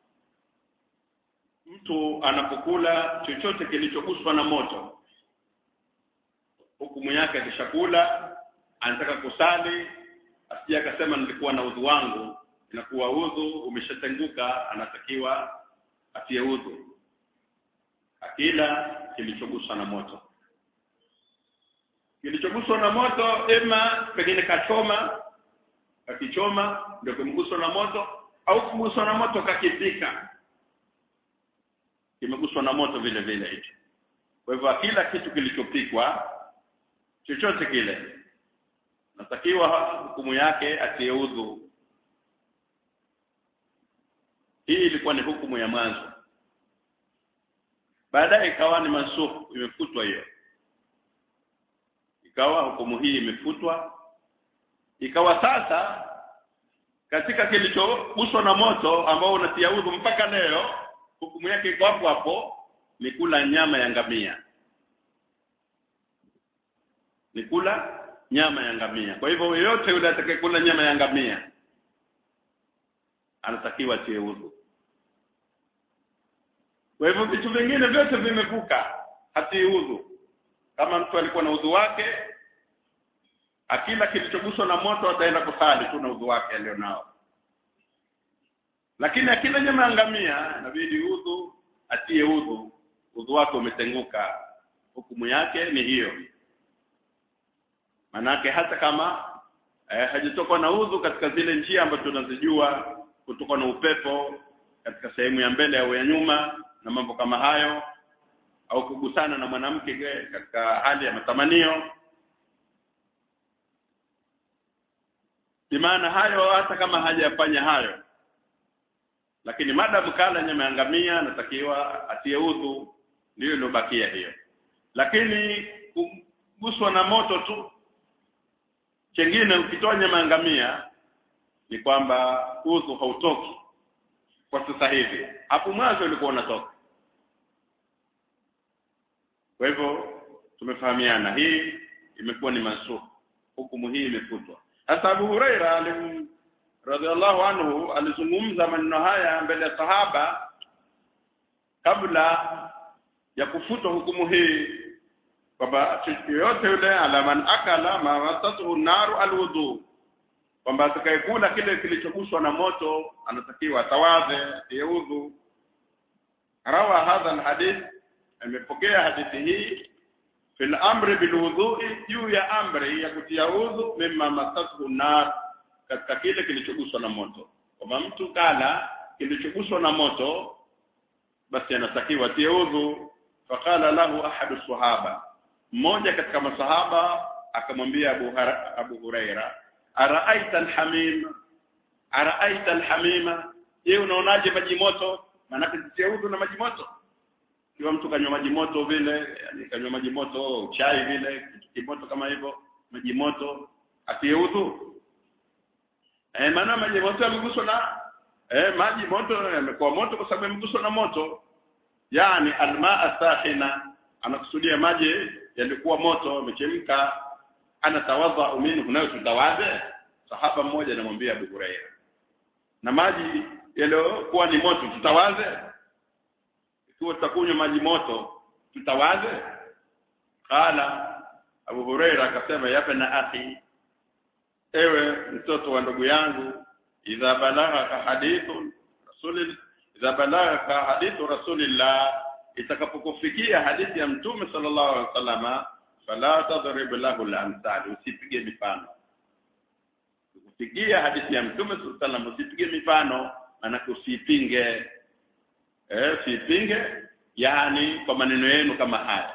mtu anapokula chochote kilichoguswa na moto hukumu yake akishakula anataka kusali asije akasema nilikuwa na udhu wangu inakuwa udhu umeshatenguka anatakiwa atie udhu akila kilichoguswa na moto kilichoguswa na moto ema pengine kachoma kakichoma ndio kimguswa na moto au kuguswa na moto kakipika kimeguswa na moto vile vile hicho kwa hivyo kila kitu kilichopikwa chochote kile natakiwa hukumu yake atie udhu hii ilikuwa ni hukumu ya mwanzo baadaye ikawa ni mansukh imefutwa hiyo ikawa hukumu hii imefutwa ikawa sasa katika kilichoguswa na moto ambao unatia udhu mpaka leo hukumu yake iko hapo hapo ni kula nyama ya ngamia ni kula nyama ya ngamia kwa hivyo yeyote yule atakayekula nyama ya ngamia anatakiwa tie udhu kwa hivyo vitu vingine vyote vimevuka hati udhu kama mtu alikuwa na udhu wake akila kilichoguswa na moto ataenda kusali tu na udhu wake alionao lakini akila nyama ya ngamia inabidi udhu atie udhu udhu wake umetenguka hukumu yake ni hiyo manake hata kama eh, hajatoka na udhu katika zile njia ambazo tunazijua kutoka na upepo katika sehemu ya mbele au ya nyuma na mambo kama hayo au kugusana na mwanamke katika hali ya matamanio bimaana hayo hata kama hajafanya hayo lakini madamu kala nyama ya ngamia anatakiwa atie udhu ndiyo iliyobakia hiyo lakini kuguswa na moto tu chengine ukitoa nyama ya ngamia ni kwamba udhu hautoki kwa sasa hivi hapo mwanzo ulikuwa unatoka kwa hivyo tumefahamiana hii imekuwa ni mansukh hukumu hii imefutwa hasa Abu Huraira alim radhiallahu anhu alizungumza maneno haya mbele ya sahaba kabla ya kufutwa hukumu hii kwamba yoyote yule ala man akala ma wasatuhu naru alwudu kwamba atakayekula kile kilichoguswa na moto anatakiwa atawadhe udhu rawa hadha alhadith amepokea hadithi hii fil amri bil wudhu'i juu ya amri ya kutia udhu mimma masathu nar katika kile kilichoguswa na moto kwamba mtu kala kilichoguswa na moto basi anatakiwa tie udhu faqala lahu ahadu sahaba mmoja katika masahaba akamwambia Abu, Abu Huraira araaita alhamim araaita alhamima je unaonaje maji moto maana kutia udhu na maji moto kiwa mtu kanywa maji moto vile yani kanywa maji moto chai vile kitu kimoto kama hivyo maji moto atie udhu eh maana maji moto yameguswa na eh maji moto yamekuwa moto kwa sababu yameguswa na moto yani almaa sahina anakusudia maji yalikuwa moto yamechemka ana tawadha minhu nayo tutawadhe sahaba mmoja anamwambia Abu Huraira na maji yaliyokuwa ni moto tutawaze ikiwa tutakunywa maji moto tutawaze qala Abu Huraira akasema yape na akhi ewe mtoto wa ndugu yangu idha balagha hadithu rasul idha balagha hadithu rasulillah itakapokufikia hadithi ya mtume sallallahu alaihi wasallama fala tadrib lahu al-amsal usipige mifano kufikia hadithi ya mtume sallallahu alaihi wasallam usipige mifano maana usipinge eh usipinge yani kwa maneno yenu kama haya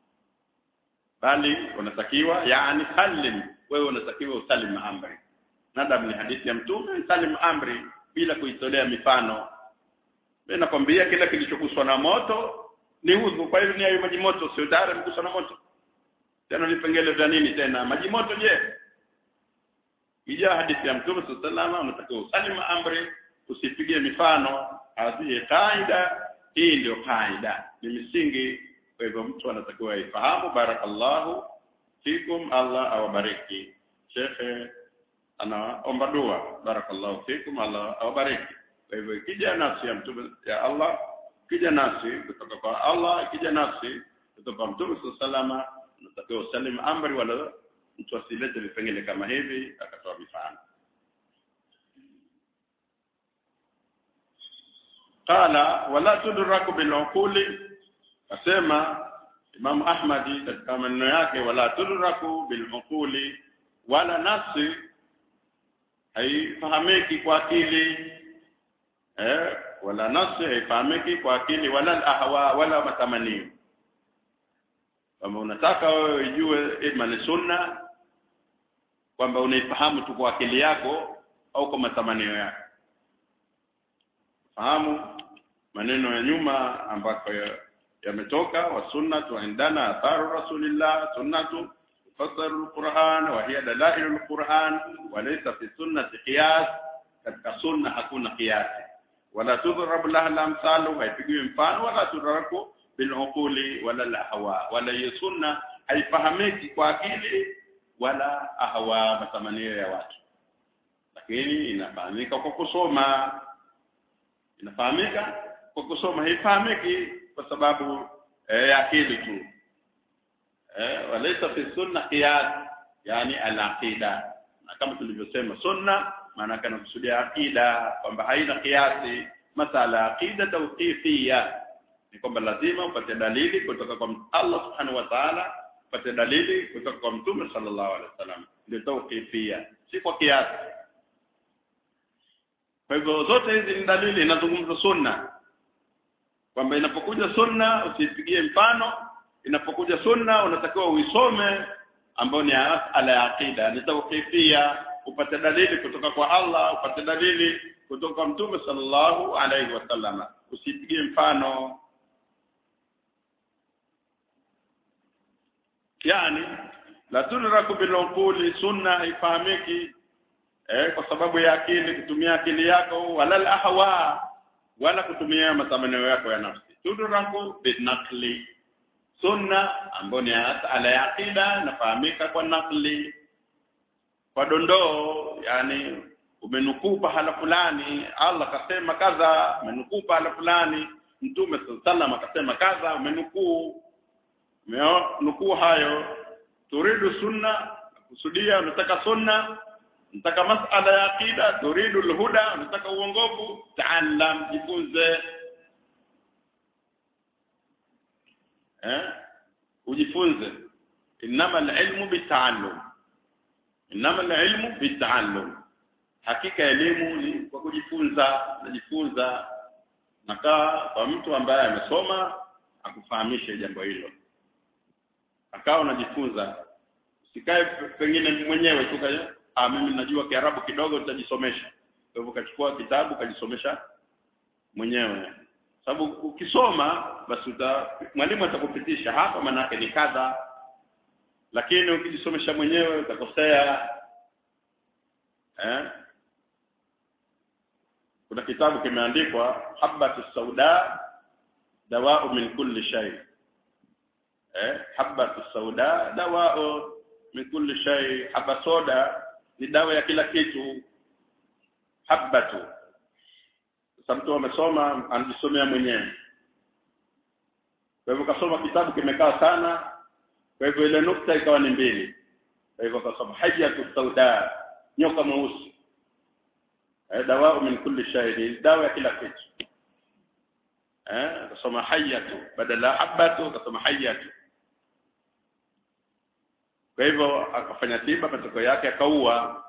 bali unatakiwa yani salim wewe unatakiwa usalim amri nadam ni hadithi ya mtume salim amri bila kuitolea mifano mimi nakwambia kila kilichoguswa na moto ni udhu kwa hivyo ni hayo maji moto sio tayari mguswa na moto tena vipengele vya nini tena maji moto je ija hadithi ya mtume sallallahu unatakiwa usalim amri usipige mifano hadhi kaida hii ndio kaida ni misingi kwa hivyo mtu anatakiwa aifahamu barakallahu fikum Allah awabariki shekhe anaomba dua barakallahu fikum Allah awabariki kwa hivyo ikija nafsi ya mtume ya Allah ikija nafsi kutoka kwa Allah ikija nafsi kutoka kwa mtume sallallahu unatakiwa usalim amri wala mtu asilete vipengele kama hivi akatoa mifano qala wala tudraku bil'uquli asema Imam Ahmadi katika maneno yake wala tudraku bil'uquli wala nafsi haifahamiki kwa akili eh wala nafsi haifahamiki kwa akili wala ahwa wala matamanio kama unataka wewe ujue ima ni sunna kwamba unaifahamu tu kwa akili yako au kwa matamanio yako fahamu maneno ya nyuma ambako yametoka wa sunnatu indana atharu rasulillah sunnatu tufassaru alquran wa hiya dalailu alquran wa laysa fi sunnati qiyas katika sunna hakuna qiyasi wala tudhrab laha alamsalu haipigiwi mfano wala tudraku biluquli wala lahwa wala hiyo sunna haifahamiki kwa akili wala ahwa matamanio ya watu lakini inafahamika kwa kusoma inafahamika kwa kusoma haifahamiki kwa sababu eh, ya akili tu eh walaisa fi sunna qiyas yani al-aqida na kama tulivyosema sunna maana kana kusudia aqida kwamba haina kiasi masala aqida tawqifiyya ni kwamba lazima upate dalili kutoka kwa Allah subhanahu wa ta'ala upate dalili kutoka kwa mtume sallallahu alaihi wasallam ndio tawqifiyya si kwa kiasi kwa hivyo zote hizi ni dalili inazungumza sunna kwamba inapokuja sunna usipigie mfano inapokuja sunna unatakiwa uisome ambayo ni ala ya aqida ni tawqifia upate dalili kutoka kwa Allah upate dalili kutoka kwa mtume sallallahu alaihi wasallam usipigie mfano yani la tudraku bilquli sunna haifahamiki eh, kwa sababu ya akili kutumia akili yako wala ahwa wala kutumia matamanio yako ya nafsi tudraku binaqli sunna ambayo ni ala ya aqida nafahamika kwa nakli kwa dondoo yani umenukuu pahala fulani Allah kasema kadha umenukuu pahala fulani mtume sallallahu akasema kadha umenukuu nukuu hayo turidu sunna kusudia unataka sunna unataka masala ya aqida turidu alhuda unataka uongofu taallam jifunze eh ujifunze inama alilmu bitaallum inama alilmu bitaallum hakika elimu ni kwa kujifunza najifunza nakaa kwa mtu ambaye amesoma akufahamishe jambo hilo akawa unajifunza usikae pengine mwenyewe tu ah mimi najua kiarabu kidogo nitajisomesha kwa hivyo kachukua kitabu kajisomesha mwenyewe sababu ukisoma basi uta mwalimu atakupitisha hapa manake ni kadha lakini ukijisomesha mwenyewe utakosea eh kuna kitabu kimeandikwa habatu sauda dawa'u min kulli shay eh habatu sauda dawa'u min kulli shay haba soda ni dawa ya kila kitu habatu sasa mtu amesoma anajisomea mwenyewe kwa hivyo kasoma kitabu kimekaa sana kwa hivyo ile nukta ikawa ni mbili kwa hivyo kasoma hajatu sauda nyoka mweusi eh dawa min kulli shay dawa ya kila kitu eh kasoma hayatu badala habatu kasoma hayatu kwa hivyo akafanya tiba matokeo yake akaua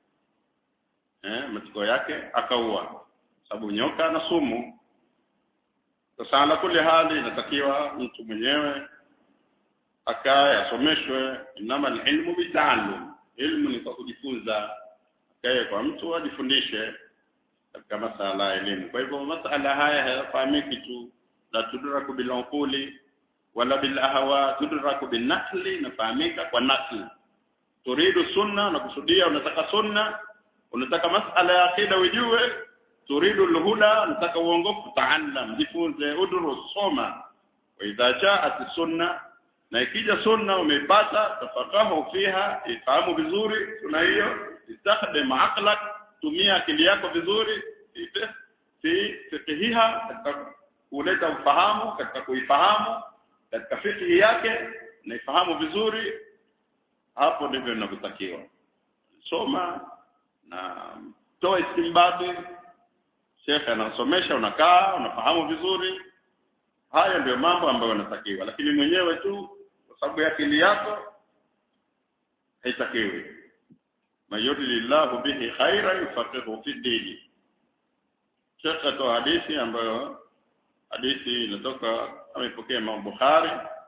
eh matokeo yake akaua sababu nyoka na sumu sasa ala kuli hali inatakiwa mtu mwenyewe akae asomeshwe inama ilmu bitaalum ilmu ni kwa kujifunza akae kwa mtu ajifundishe katika masala ya elimu kwa hivyo masala haya hayafahamiki tu la tudraku bilunquli wala bil ahwa tudraku bin nakli nafahamika kwa nakli turidu sunna na kusudia unataka sunna unataka masala ya akida ujue turidu alhuda unataka uongofu taallam jifunze udrus soma wa idha jaat sunna na ikija sunna umeipata tafakahu fiha ifahamu vizuri sunna hiyo istakhdam aqlak tumia akili yako vizuri fi fiqhiha katika kuleta ufahamu katika kuifahamu katika fiqhi yake na ifahamu vizuri hapo ndivyo ninavyotakiwa soma na toa istimbati shekhe anasomesha unakaa unafahamu vizuri haya ndio mambo ambayo yanatakiwa lakini mwenyewe tu kwa sababu ya akili yako haitakiwi mayuridillahu bihi khaira yufaqihu fi dini shekhe toa hadithi ambayo hadithi inatoka amepokea Imam Bukhari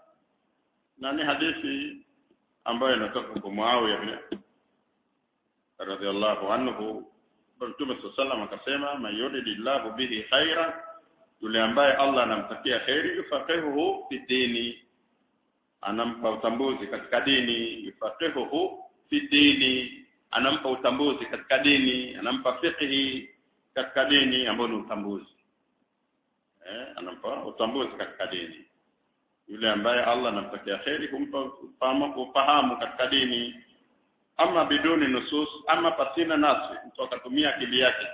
na ni hadithi ambayo inatoka kwa Muawiya bin radhiallahu anhu Mtume sallam akasema mayuridillahu bihi khaira yule ambaye Allah anamtakia khairi yufaqihuhu fi dini anampa utambuzi katika dini yufaqihuhu fi dini anampa utambuzi katika dini anampa fiqhi katika dini ambayo ni utambuzi eh anampa utambuzi katika dini yule ambaye Allah anamtakia khairi kumpa ufahamu ufahamu katika dini ama biduni nusus ama pasina nasi mtu akatumia akili yake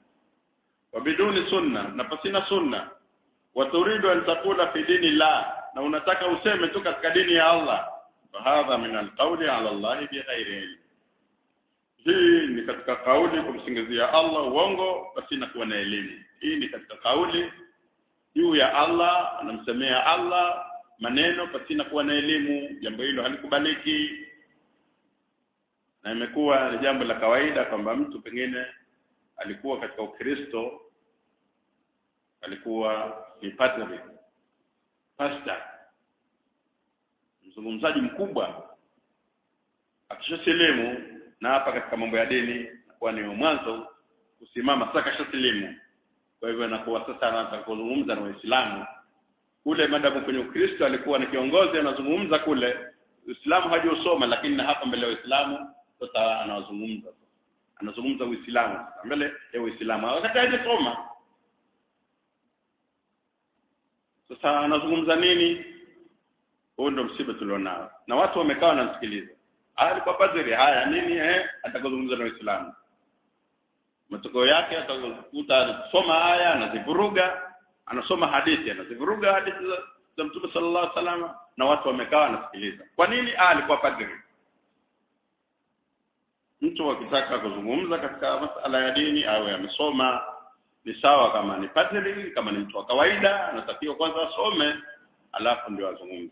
wa biduni sunna na pasina sunna wa turidu an taqula fi dini la na unataka useme tu katika dini ya Allah fahadha min alqawli ala Allah bighairi ilm hii ni katika kauli kumsingizia Allah uongo pasina kuwa na elimu hii ni katika kauli juu ya Allah anamsemea Allah maneno pasina kuwa na elimu jambo hilo halikubaliki na imekuwa ni jambo la kawaida kwamba mtu pengine alikuwa katika Ukristo alikuwa ni padri pastor mzungumzaji mkubwa akishasilimu na hapa katika mambo ya dini kwa ni mwanzo kusimama sasa kashasilimu kwa hivyo anakuwa sasa anaanza kuzungumza na Waislamu kule madamu kwenye Ukristo alikuwa ni kiongozi anazungumza kule Uislamu hajausoma lakini na hapa mbele ya Uislamu sasa anazungumza anazungumza Uislamu mbele ya Uislamu wakati hajasoma sasa anazungumza nini huo ndo msiba tulionao na watu wamekaa wanamsikiliza haya alikuwa padri haya nini eh atakazungumza na Uislamu matokeo yake atakuta anasoma haya anazivuruga anasoma hadithi anazivuruga hadithi za, za Mtume sallallahu alaihi wasallam na watu wamekaa wanasikiliza kwa nini ah alikuwa padri mtu akitaka kuzungumza katika masala ya dini awe amesoma ni sawa kama ni padri kama ni mtu wa kawaida anatakiwa kwanza asome alafu ndio azungumze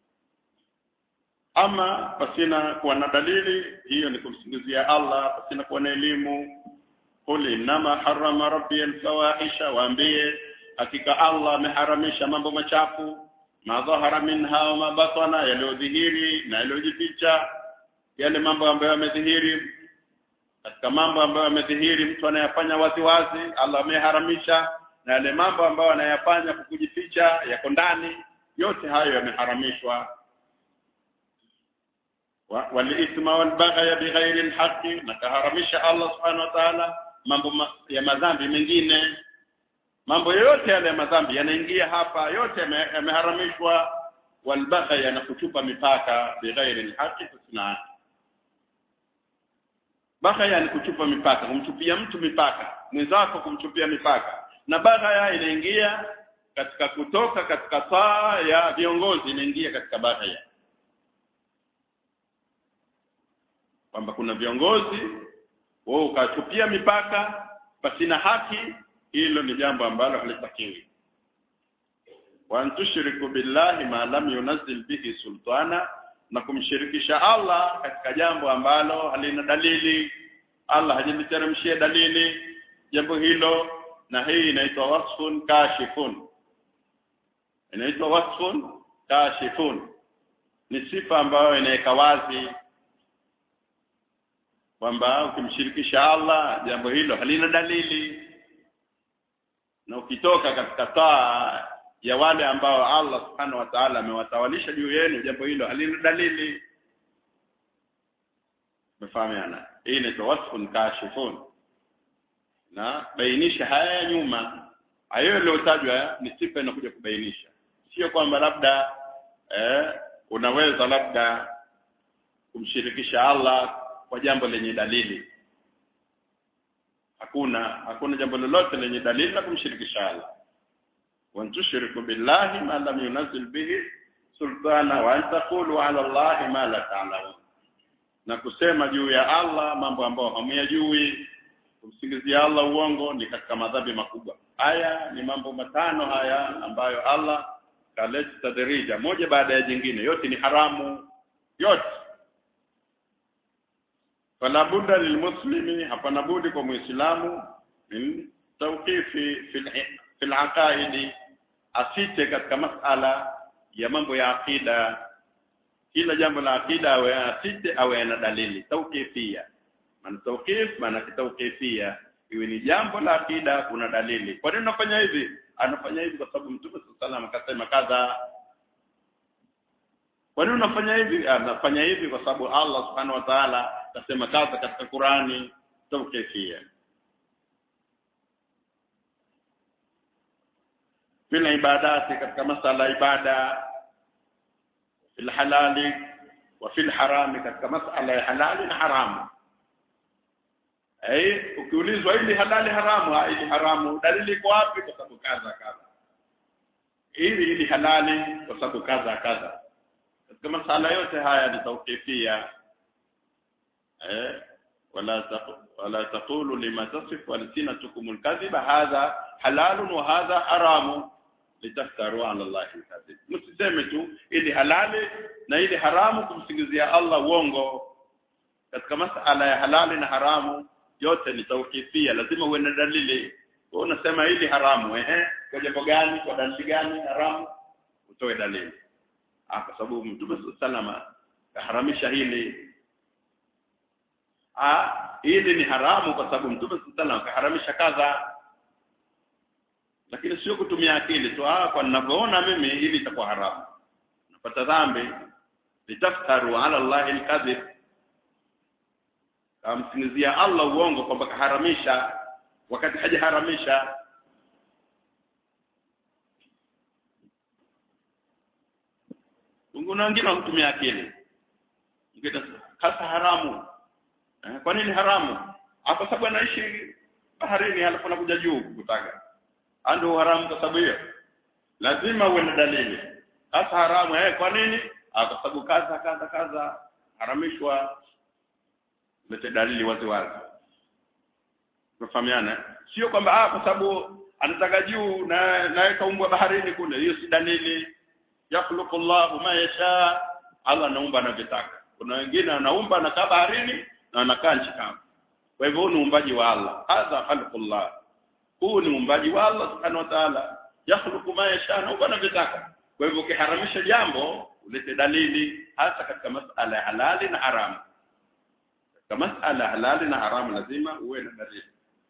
ama pasina kuwa na dalili hiyo ni kumsingizia Allah pasina kuwa na elimu qul innama harrama rabbi alfawahisha waambie hakika Allah ameharamisha mambo machafu madhahara minha wa mabatana yaliyodhihiri na yaliyojificha yale mambo ambayo yamedhihiri katika mambo ambayo yamedhihiri mtu anayafanya wazi wazi Allah ameharamisha na yale mambo ambayo anayafanya kwa kujificha yako ndani yote hayo yameharamishwa walithma walbaghya bighairi alhaqi na kaharamisha Allah subhanahu wa ta'ala mambo ma, ya madhambi mengine mambo yote yale ya madhambi yanaingia hapa yote yameharamishwa walbaghya na kuchupa mipaka bighairi alhaqi tusna baghya ni kuchupa mipaka kumchupia mtu mipaka mwenzako kumchupia mipaka na baghya inaingia katika kutoka katika taa ya viongozi inaingia katika baghya kwamba kuna viongozi wao ukachupia mipaka pasina haki hilo ni jambo ambalo halitakiwi wa antushriku billahi ma lam yunzil bihi sultana na kumshirikisha Allah katika jambo ambalo halina dalili Allah hajamteremshia dalili jambo hilo na hii inaitwa wasfun kashifun inaitwa wasfun kashifun ni sifa ambayo inaweka wazi kwamba ukimshirikisha Allah jambo hilo halina dalili na ukitoka katika taa ya wale ambao Allah subhanahu wa ta'ala amewatawalisha juu yenu jambo hilo halina dalili mfahamiana hii ni tawasfun kashifun na bainisha haya ya nyuma hayo yaliyotajwa ni sifa inakuja kubainisha sio kwamba labda eh, unaweza labda kumshirikisha Allah kwa jambo lenye dalili hakuna hakuna jambo lolote lenye dalili la kumshirikisha Allah wa tushriku billahi ma lam yunzil bihi sultana wa an taqulu ala Allah ma la ta'lamun na kusema juu ya Allah mambo ambayo hamyajui kumsingizia Allah uongo ni katika madhambi makubwa haya ni mambo matano haya ambayo Allah kaleta tadrija moja baada ya jingine yote ni haramu yote fala budda lilmuslimi hapana budi kwa muislamu min tawqifi fil fil aqaidi asite katika masala ya mambo ya akida kila jambo la akida awe asite awe na dalili tawqifia maana tawqif maana tawqifia iwe ni jambo la akida kuna dalili kwa nini unafanya hivi anafanya hivi kwa sababu mtume sallallahu akasema kadha kwa nini unafanya hivi anafanya hivi kwa sababu Allah subhanahu wa ta'ala akasema kadha katika Qurani tawqifia bila ibadati katika masala ibada fil halali wa fil harami katika masala ya halali na haramu eh ukiulizwa hili halali haramu hili haramu dalili iko wapi kwa sababu kadha kadha hili hili halali kwa sababu kadha kadha katika masala yote haya ni tawqifia eh wala taqu wala taqulu lima tasifu alsinatukum alkadhiba hadha halalun wa hadha haramu litaftaru ala Allah alkadhib msiseme tu ili halali na ili haramu kumsingizia Allah uongo katika masala ya halali na haramu yote ni tawqifia lazima uwe na dalili wewe unasema hili haramu ehe kwa jambo gani kwa dalili gani haramu utoe dalili ah kwa sababu mtume salama kaharamisha hili ah hili ni haramu kwa sababu mtume salama kaharamisha kadha lakini sio kutumia akili tu ah kwa ninavyoona mimi hili itakuwa haramu napata dhambi litaftaru ala allahi alkadhib kamsingizia Allah uongo kwamba kaharamisha wakati hajaharamisha kuna wengine wanatumia akili ngine hasa haramu eh, kwa nini haramu Ah, kwa sababu anaishi baharini halafu anakuja juu kutaka ndio haramu kwa sababu hiyo lazima uwe na dalili hasa haramu eh kwa nini ah, kwa sababu kaza kaza kaza haramishwa lete dalili wazi wazi tunafahamiana sio kwamba ah kwa sababu anataka juu na naye kaumbwa baharini kule hiyo si dalili yakhluqullahu ma yasha Allah anaumba anavyotaka kuna wengine anaumba anakaa baharini na anakaa nchi kavu kwa hivyo huu ni uumbaji wa Allah hadha khalqullah huu ni uumbaji wa Allah subhanahu wa ta'ala yakhluqu ma yasha anaumba anavyotaka kwa hivyo ukiharamisha jambo ulete dalili hasa katika masala ya halali na haramu katika masala halali na haramu lazima uwe na dalili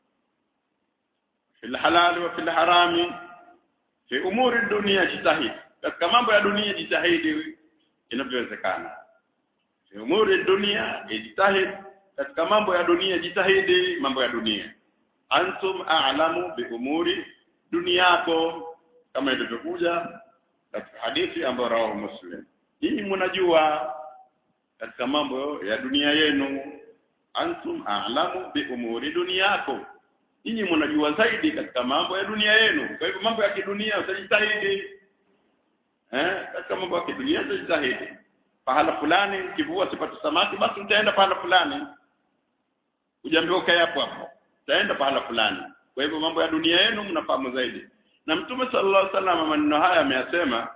fil halali wa fil harami fi umuri dunia jitahidi katika mambo ya dunia jitahidi inavyowezekana fi umuri dunia ijtahid katika mambo ya dunia jitahidi mambo ya dunia antum a'lamu bi umuri duniyako kama ilivyokuja katika hadithi ambayo rawahu muslim hii mnajua katika mambo ya dunia yenu antum a'lamu bi umuri dunyakum nyinyi mnajua zaidi katika mambo ya dunia yenu kwa hivyo mambo ya kidunia utajitahidi eh katika mambo ya kidunia utajitahidi pahala fulani kivua sipati samaki basi utaenda pahala fulani ujaambiwa kae hapo hapo utaenda pahala fulani kwa hivyo mambo ya dunia yenu mnafahamu zaidi na mtume sallallahu alaihi wasallam maneno haya ameyasema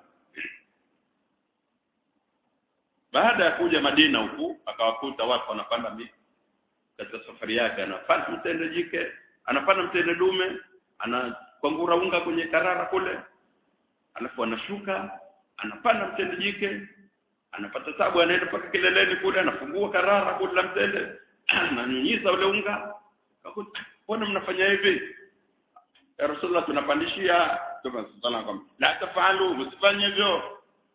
baada ya kuja Madina huku akawakuta watu wanapanda miti katika safari yake anapanda mtende jike anapanda mtende dume anakwangura unga kwenye karara kule alafu anashuka anapanda mtende jike anapata tabu anaenda mpaka kileleni kule anafungua karara kule la mtende ananyunyiza ule unga akakuta mbona mnafanya hivi ya rasulullah tunapandishia tunasallallahu la tafalu msifanye hivyo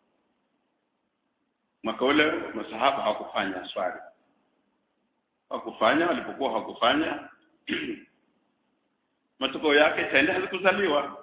mwaka ule masahaba hawakufanya swali hawakufanya walipokuwa hawakufanya matokeo yake tende hazikuzaliwa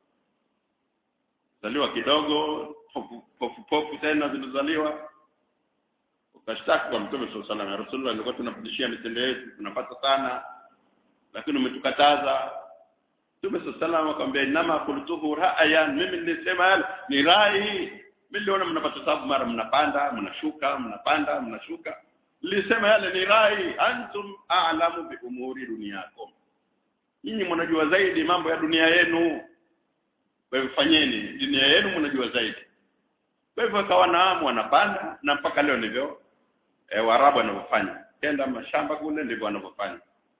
zaliwa kidogo pofu pofu tena zilizaliwa ukashtaki kwa mtume sallallahu alaihi wasallam rasulullah alikuwa tunapandishia mitende yetu tunapata sana lakini umetukataza mtume sallallahu alaihi wasallam akamwambia inama qultuhu ra'ayan mimi nilisema ni rai mimi niliona mnapata sababu mara mnapanda mnashuka mnapanda mnashuka nilisema yale ni rai antum a'lamu bi umuri dunyakum nyinyi mnajua zaidi mambo ya dunia yenu kwa hivyo fanyeni dunia yenu mnajua zaidi kwa hivyo akawa naamu wanapanda na mpaka leo ndivyo e, Waarabu wanavyofanya kenda mashamba kule ndivyo wanavyofanya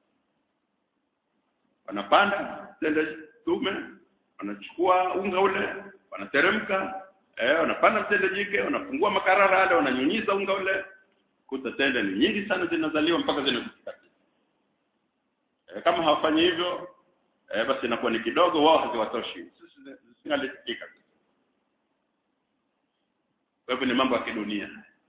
wanapanda tende tume wanachukua unga ule wanateremka eh wanapanda mtende jike wanafungua makarara yale wananyunyiza unga ule kuta tende ni nyingi sana zinazaliwa mpaka zinafika eh, kama hawafanyi hivyo eh, basi inakuwa ni kidogo wao haziwatoshi sisi zingalitika kwa hivyo ni mambo ya kidunia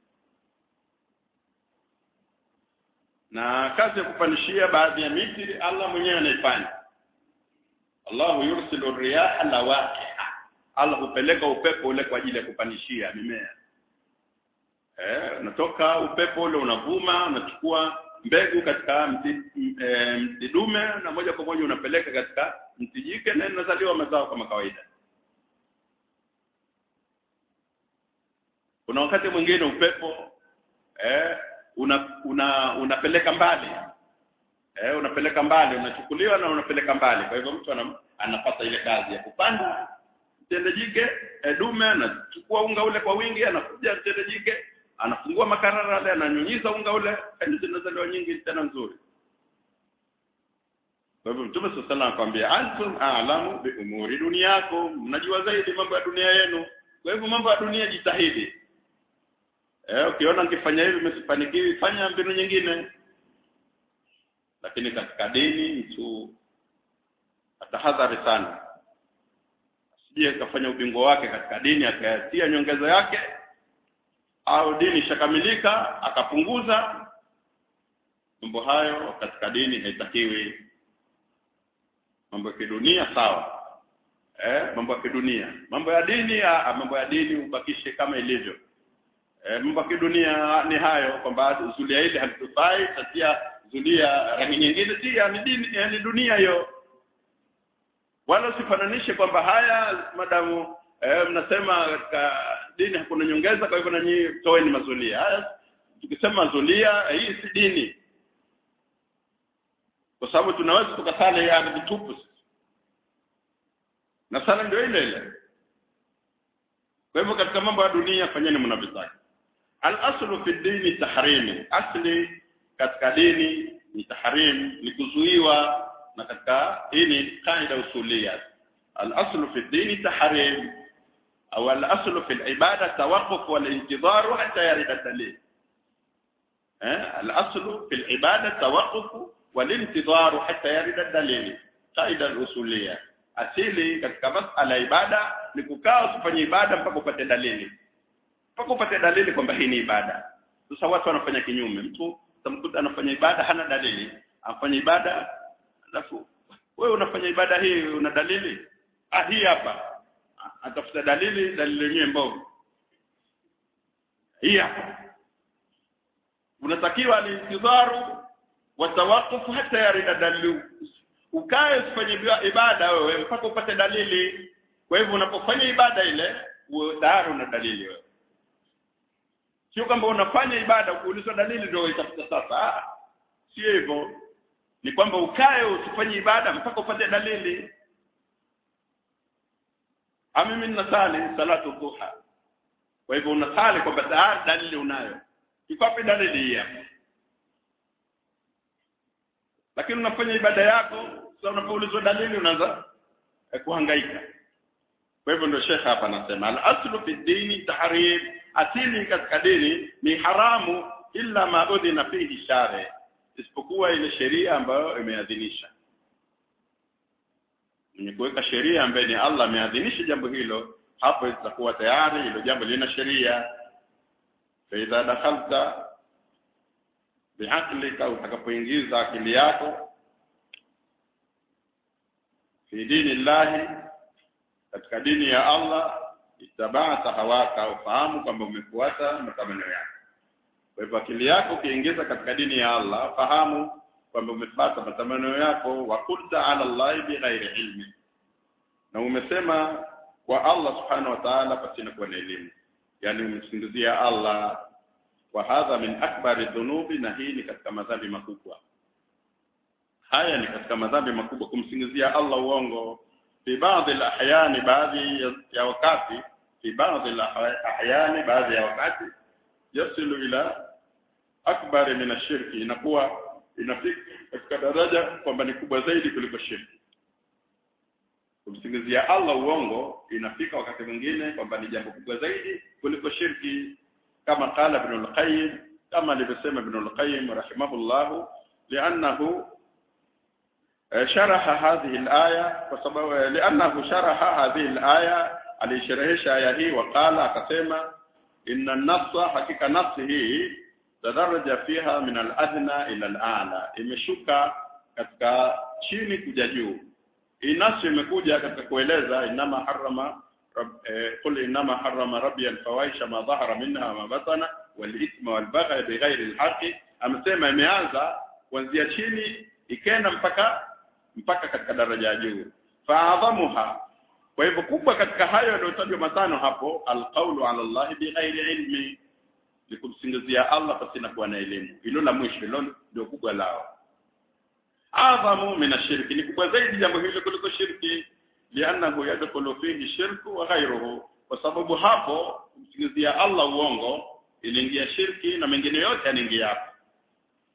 na kazi ya kupandishia baadhi ya miti Allah mwenyewe anaifanya Allahu yursilu riyaha lawaqiha Allah hupeleka upepo ule kwa ajili ya kupandishia mimea eh unatoka upepo ule unavuma unachukua mbegu katika mti, e, mti dume na moja kwa moja unapeleka katika mti jike na inazaliwa mazao kama kawaida kuna wakati mwingine upepo eh una, una unapeleka mbali eh unapeleka mbali unachukuliwa na unapeleka mbali kwa hivyo mtu anam, anapata ile kazi ya kupanda mtende jike eh, dume anachukua unga ule kwa wingi anakuja mtende jike anafungua makarara yale ananyunyiza unga ule kandi zinazaliwa nyingi tena nzuri kwa hivyo mtume sallallahu alaihi akwambia antum a'lamu bi umuri dunyakum mnajua zaidi mambo ya dunia yenu kwa hivyo mambo ya dunia jitahidi eh ukiona nikifanya hivi msifanikiwi fanya mbinu nyingine lakini katika dini mtu atahadhari sana asije akafanya ubingwa wake katika dini akayatia nyongeza yake au dini ishakamilika akapunguza mambo hayo katika dini haitakiwi mambo ya kidunia sawa eh mambo ya kidunia mambo ya dini ya, mambo ya dini ubakishe kama ilivyo eh mambo ya kidunia ni hayo kwamba zulia hili halitufai tatia zulia rangi nyingine si ni dini ni dunia hiyo wala usifananishe kwamba haya madamu eh, mnasema katika dini hakuna nyongeza kwa hivyo na nyinyi toeni mazulia haya tukisema zulia hii si dini kwa sababu tunaweza tukasali ya vitupu na sala ndio ile ile kwa hivyo katika mambo ya dunia fanyeni mnavyotaka al-aslu fi dini tahrimi asli katika dini ni tahrim ni kuzuiwa na katika hii ni kaida usulia al-aslu fi dini tahrim au al-aslu fi al-ibada tawaqquf wal-intidhar hatta yarida dalil eh al-aslu fi al-ibada tawaqquf wal-intidhar hatta yarida dalil kaida usulia asili katika masala ibada ni kukaa usifanye ibada mpaka upate dalili mpaka upate dalili kwamba hii ni ibada sasa watu wanafanya kinyume mtu utamkuta anafanya ibada hana dalili afanya ibada alafu wewe unafanya ibada hii una dalili ah hii hapa atafuta dalili dalili yenyewe mbovu hii hapa unatakiwa alintidharu wa tawaqquf hata yarida dalilu ukae usifanye ibada wewe mpaka upate dalili kwa hivyo unapofanya ibada ile uwe tayari una dalili wewe sio kwamba unafanya ibada kuulizwa dalili ndio itafuta sasa sio hivyo ni kwamba ukae usifanye ibada mpaka upate dalili mimi ninasali salatu duha kwa hivyo unasali kwamba tayari dalili unayo iko dalili hii hapa lakini unafanya ibada yako sasa unapoulizwa dalili unaanza kuhangaika kwa hivyo ndio shekha hapa anasema al-aslu fi dini tahrim asili katika dini ni haramu illa ma udhina fihi shari isipokuwa ile sheria ambayo imeadhinisha mwenye kuweka sheria ambaye ni Allah ameadhinisha jambo hilo hapo itakuwa tayari hilo jambo lina sheria fa idha dakhalta biaqlika utakapoingiza akili yako fi dini llahi katika dini ya Allah itabata hawaka ufahamu kwamba umefuata matamanio yako kwa hivyo akili yako ukiingiza katika dini ya Allah fahamu kwamba umefuata matamanio yako wa qulta ala Allah bighairi ilmi na umesema kwa Allah subhanahu wa ta'ala pasina kuwa na elimu yani umemsingizia Allah wa hadha min akbari dhunubi na hii ni katika madhambi makubwa haya ni katika madhambi makubwa kumsingizia Allah uongo fi baadhi al-ahyani baadhi ya wakati fi baadhi al-ahyani baadhi ya wakati yasilu ila akbar min ashirki inakuwa inafika katika daraja kwamba ni kubwa zaidi kuliko shirki kumsingizia Allah uongo inafika wakati mwingine kwamba ni jambo kubwa zaidi kuliko shirki kama qala ibn al-qayyim kama alivyosema ibn al-qayyim rahimahullah li'annahu شرح هذه الآية وسبب لأنه شرح هذه الآية alisherehesha aya hii waqala akasema inna an-nassa hakika nafsi hii tadaraja fiha min al-adna ila al-a'la imeshuka katika chini kuja juu hii nafsi imekuja katika kueleza inama harrama قل انما حرم ربي الفواحش ما ظهر منها وما بطن والاثم والبغي بغير الحق amesema imeanza kuanzia chini ikaenda mpaka mpaka katika daraja ya juu faadhamuha kwa hivyo kubwa katika hayo yaliyotajwa matano hapo alqaulu ala Allah bighairi ilmi ni kumsingizia Allah pasina kuwa na elimu hilo la mwisho hilo ndio kubwa lao adhamu min ashirki ni kubwa zaidi jambo hilo kuliko shirki lianahu yadkhulu fihi shirku wa ghayruhu kwa sababu hapo kumsingizia Allah uongo iliingia shirki na mengine yote yanaingia hapo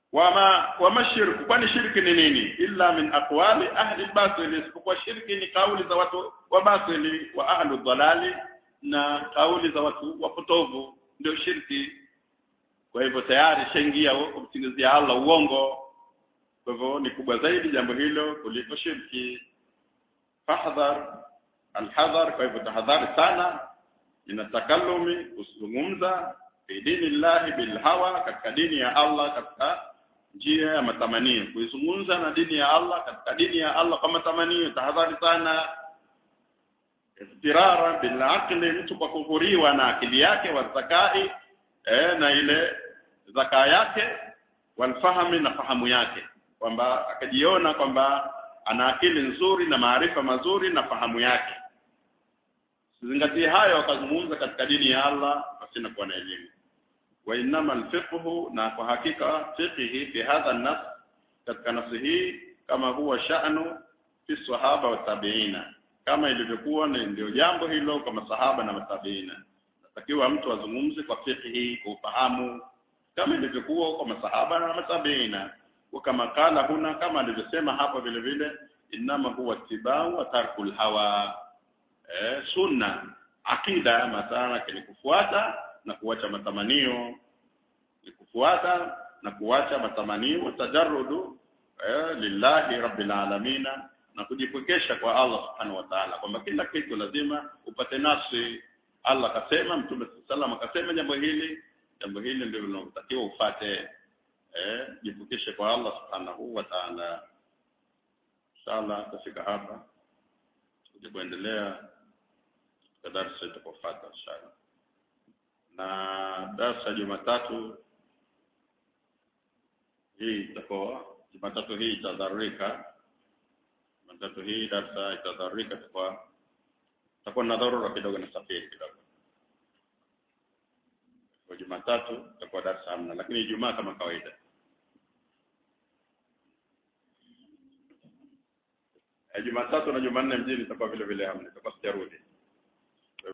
wama wama shirku kwani shirki ni nini illa min aqwali ahli batili isipokuwa shirki ni kauli za watu wa batili wa ahli dhalali na kauli za watu wapotovu ndio shirki kwa hivyo tayari shaingia kumsingizia Allah uongo kwa hivyo ni kubwa zaidi jambo hilo kuliko shirki fahdhar alhadhar kwa hivyo tahadhari sana ina takallumi kuzungumza fi dini llahi bilhawa katika dini ya Allah katika njia ya matamanio kuizungumza na dini ya Allah katika dini ya Allah kwa matamanio tahadhari sana istirara bil aqli mtu kwa kuhuriwa na akili yake wa zakai eh, na ile zaka yake walfahami na fahamu yake kwamba akajiona kwamba ana akili nzuri na maarifa mazuri na fahamu yake zingatie hayo akazungumza katika dini ya Allah pasina kuwa na elimu wa innama alfiqhu na kwa hakika fiqhi fi hadha an-nas katika nafsi hii kama huwa sha'nu fi sahaba wa tabiina kama ilivyokuwa na ndio jambo hilo kwa masahaba na matabiina natakiwa mtu azungumze kwa fiqhi kwa ufahamu kama ilivyokuwa kwa masahaba na matabiina wa kama kala huna kama alivyosema hapa vile vile innama huwa tibau wa tarkul hawa eh, sunna akida matana ni kufuata na kuacha matamanio ni kufuata na kuacha matamanio tajarrudu eh, lillahi rabbil alamina na kujipwekesha kwa Allah subhanahu wa ta'ala kwamba kila kitu lazima upate nafsi Allah akasema mtume sallam akasema jambo hili jambo hili ndio linalotakiwa ufate eh jipwekeshe kwa Allah subhanahu wa ta'ala inshallah tafika hapa tuje kuendelea katika darasa itakayofuata inshallah na darasa Jumatatu hii itakuwa Jumatatu hii itadharurika Jumatatu hii darasa itadharurika kwa takuwa na dharura kidogo na safari kidogo kwa Jumatatu itakuwa darasa hamna lakini Ijumaa kama kawaida Jumatatu na Jumanne mjini itakuwa vile vile hamna itakuwa sijarudi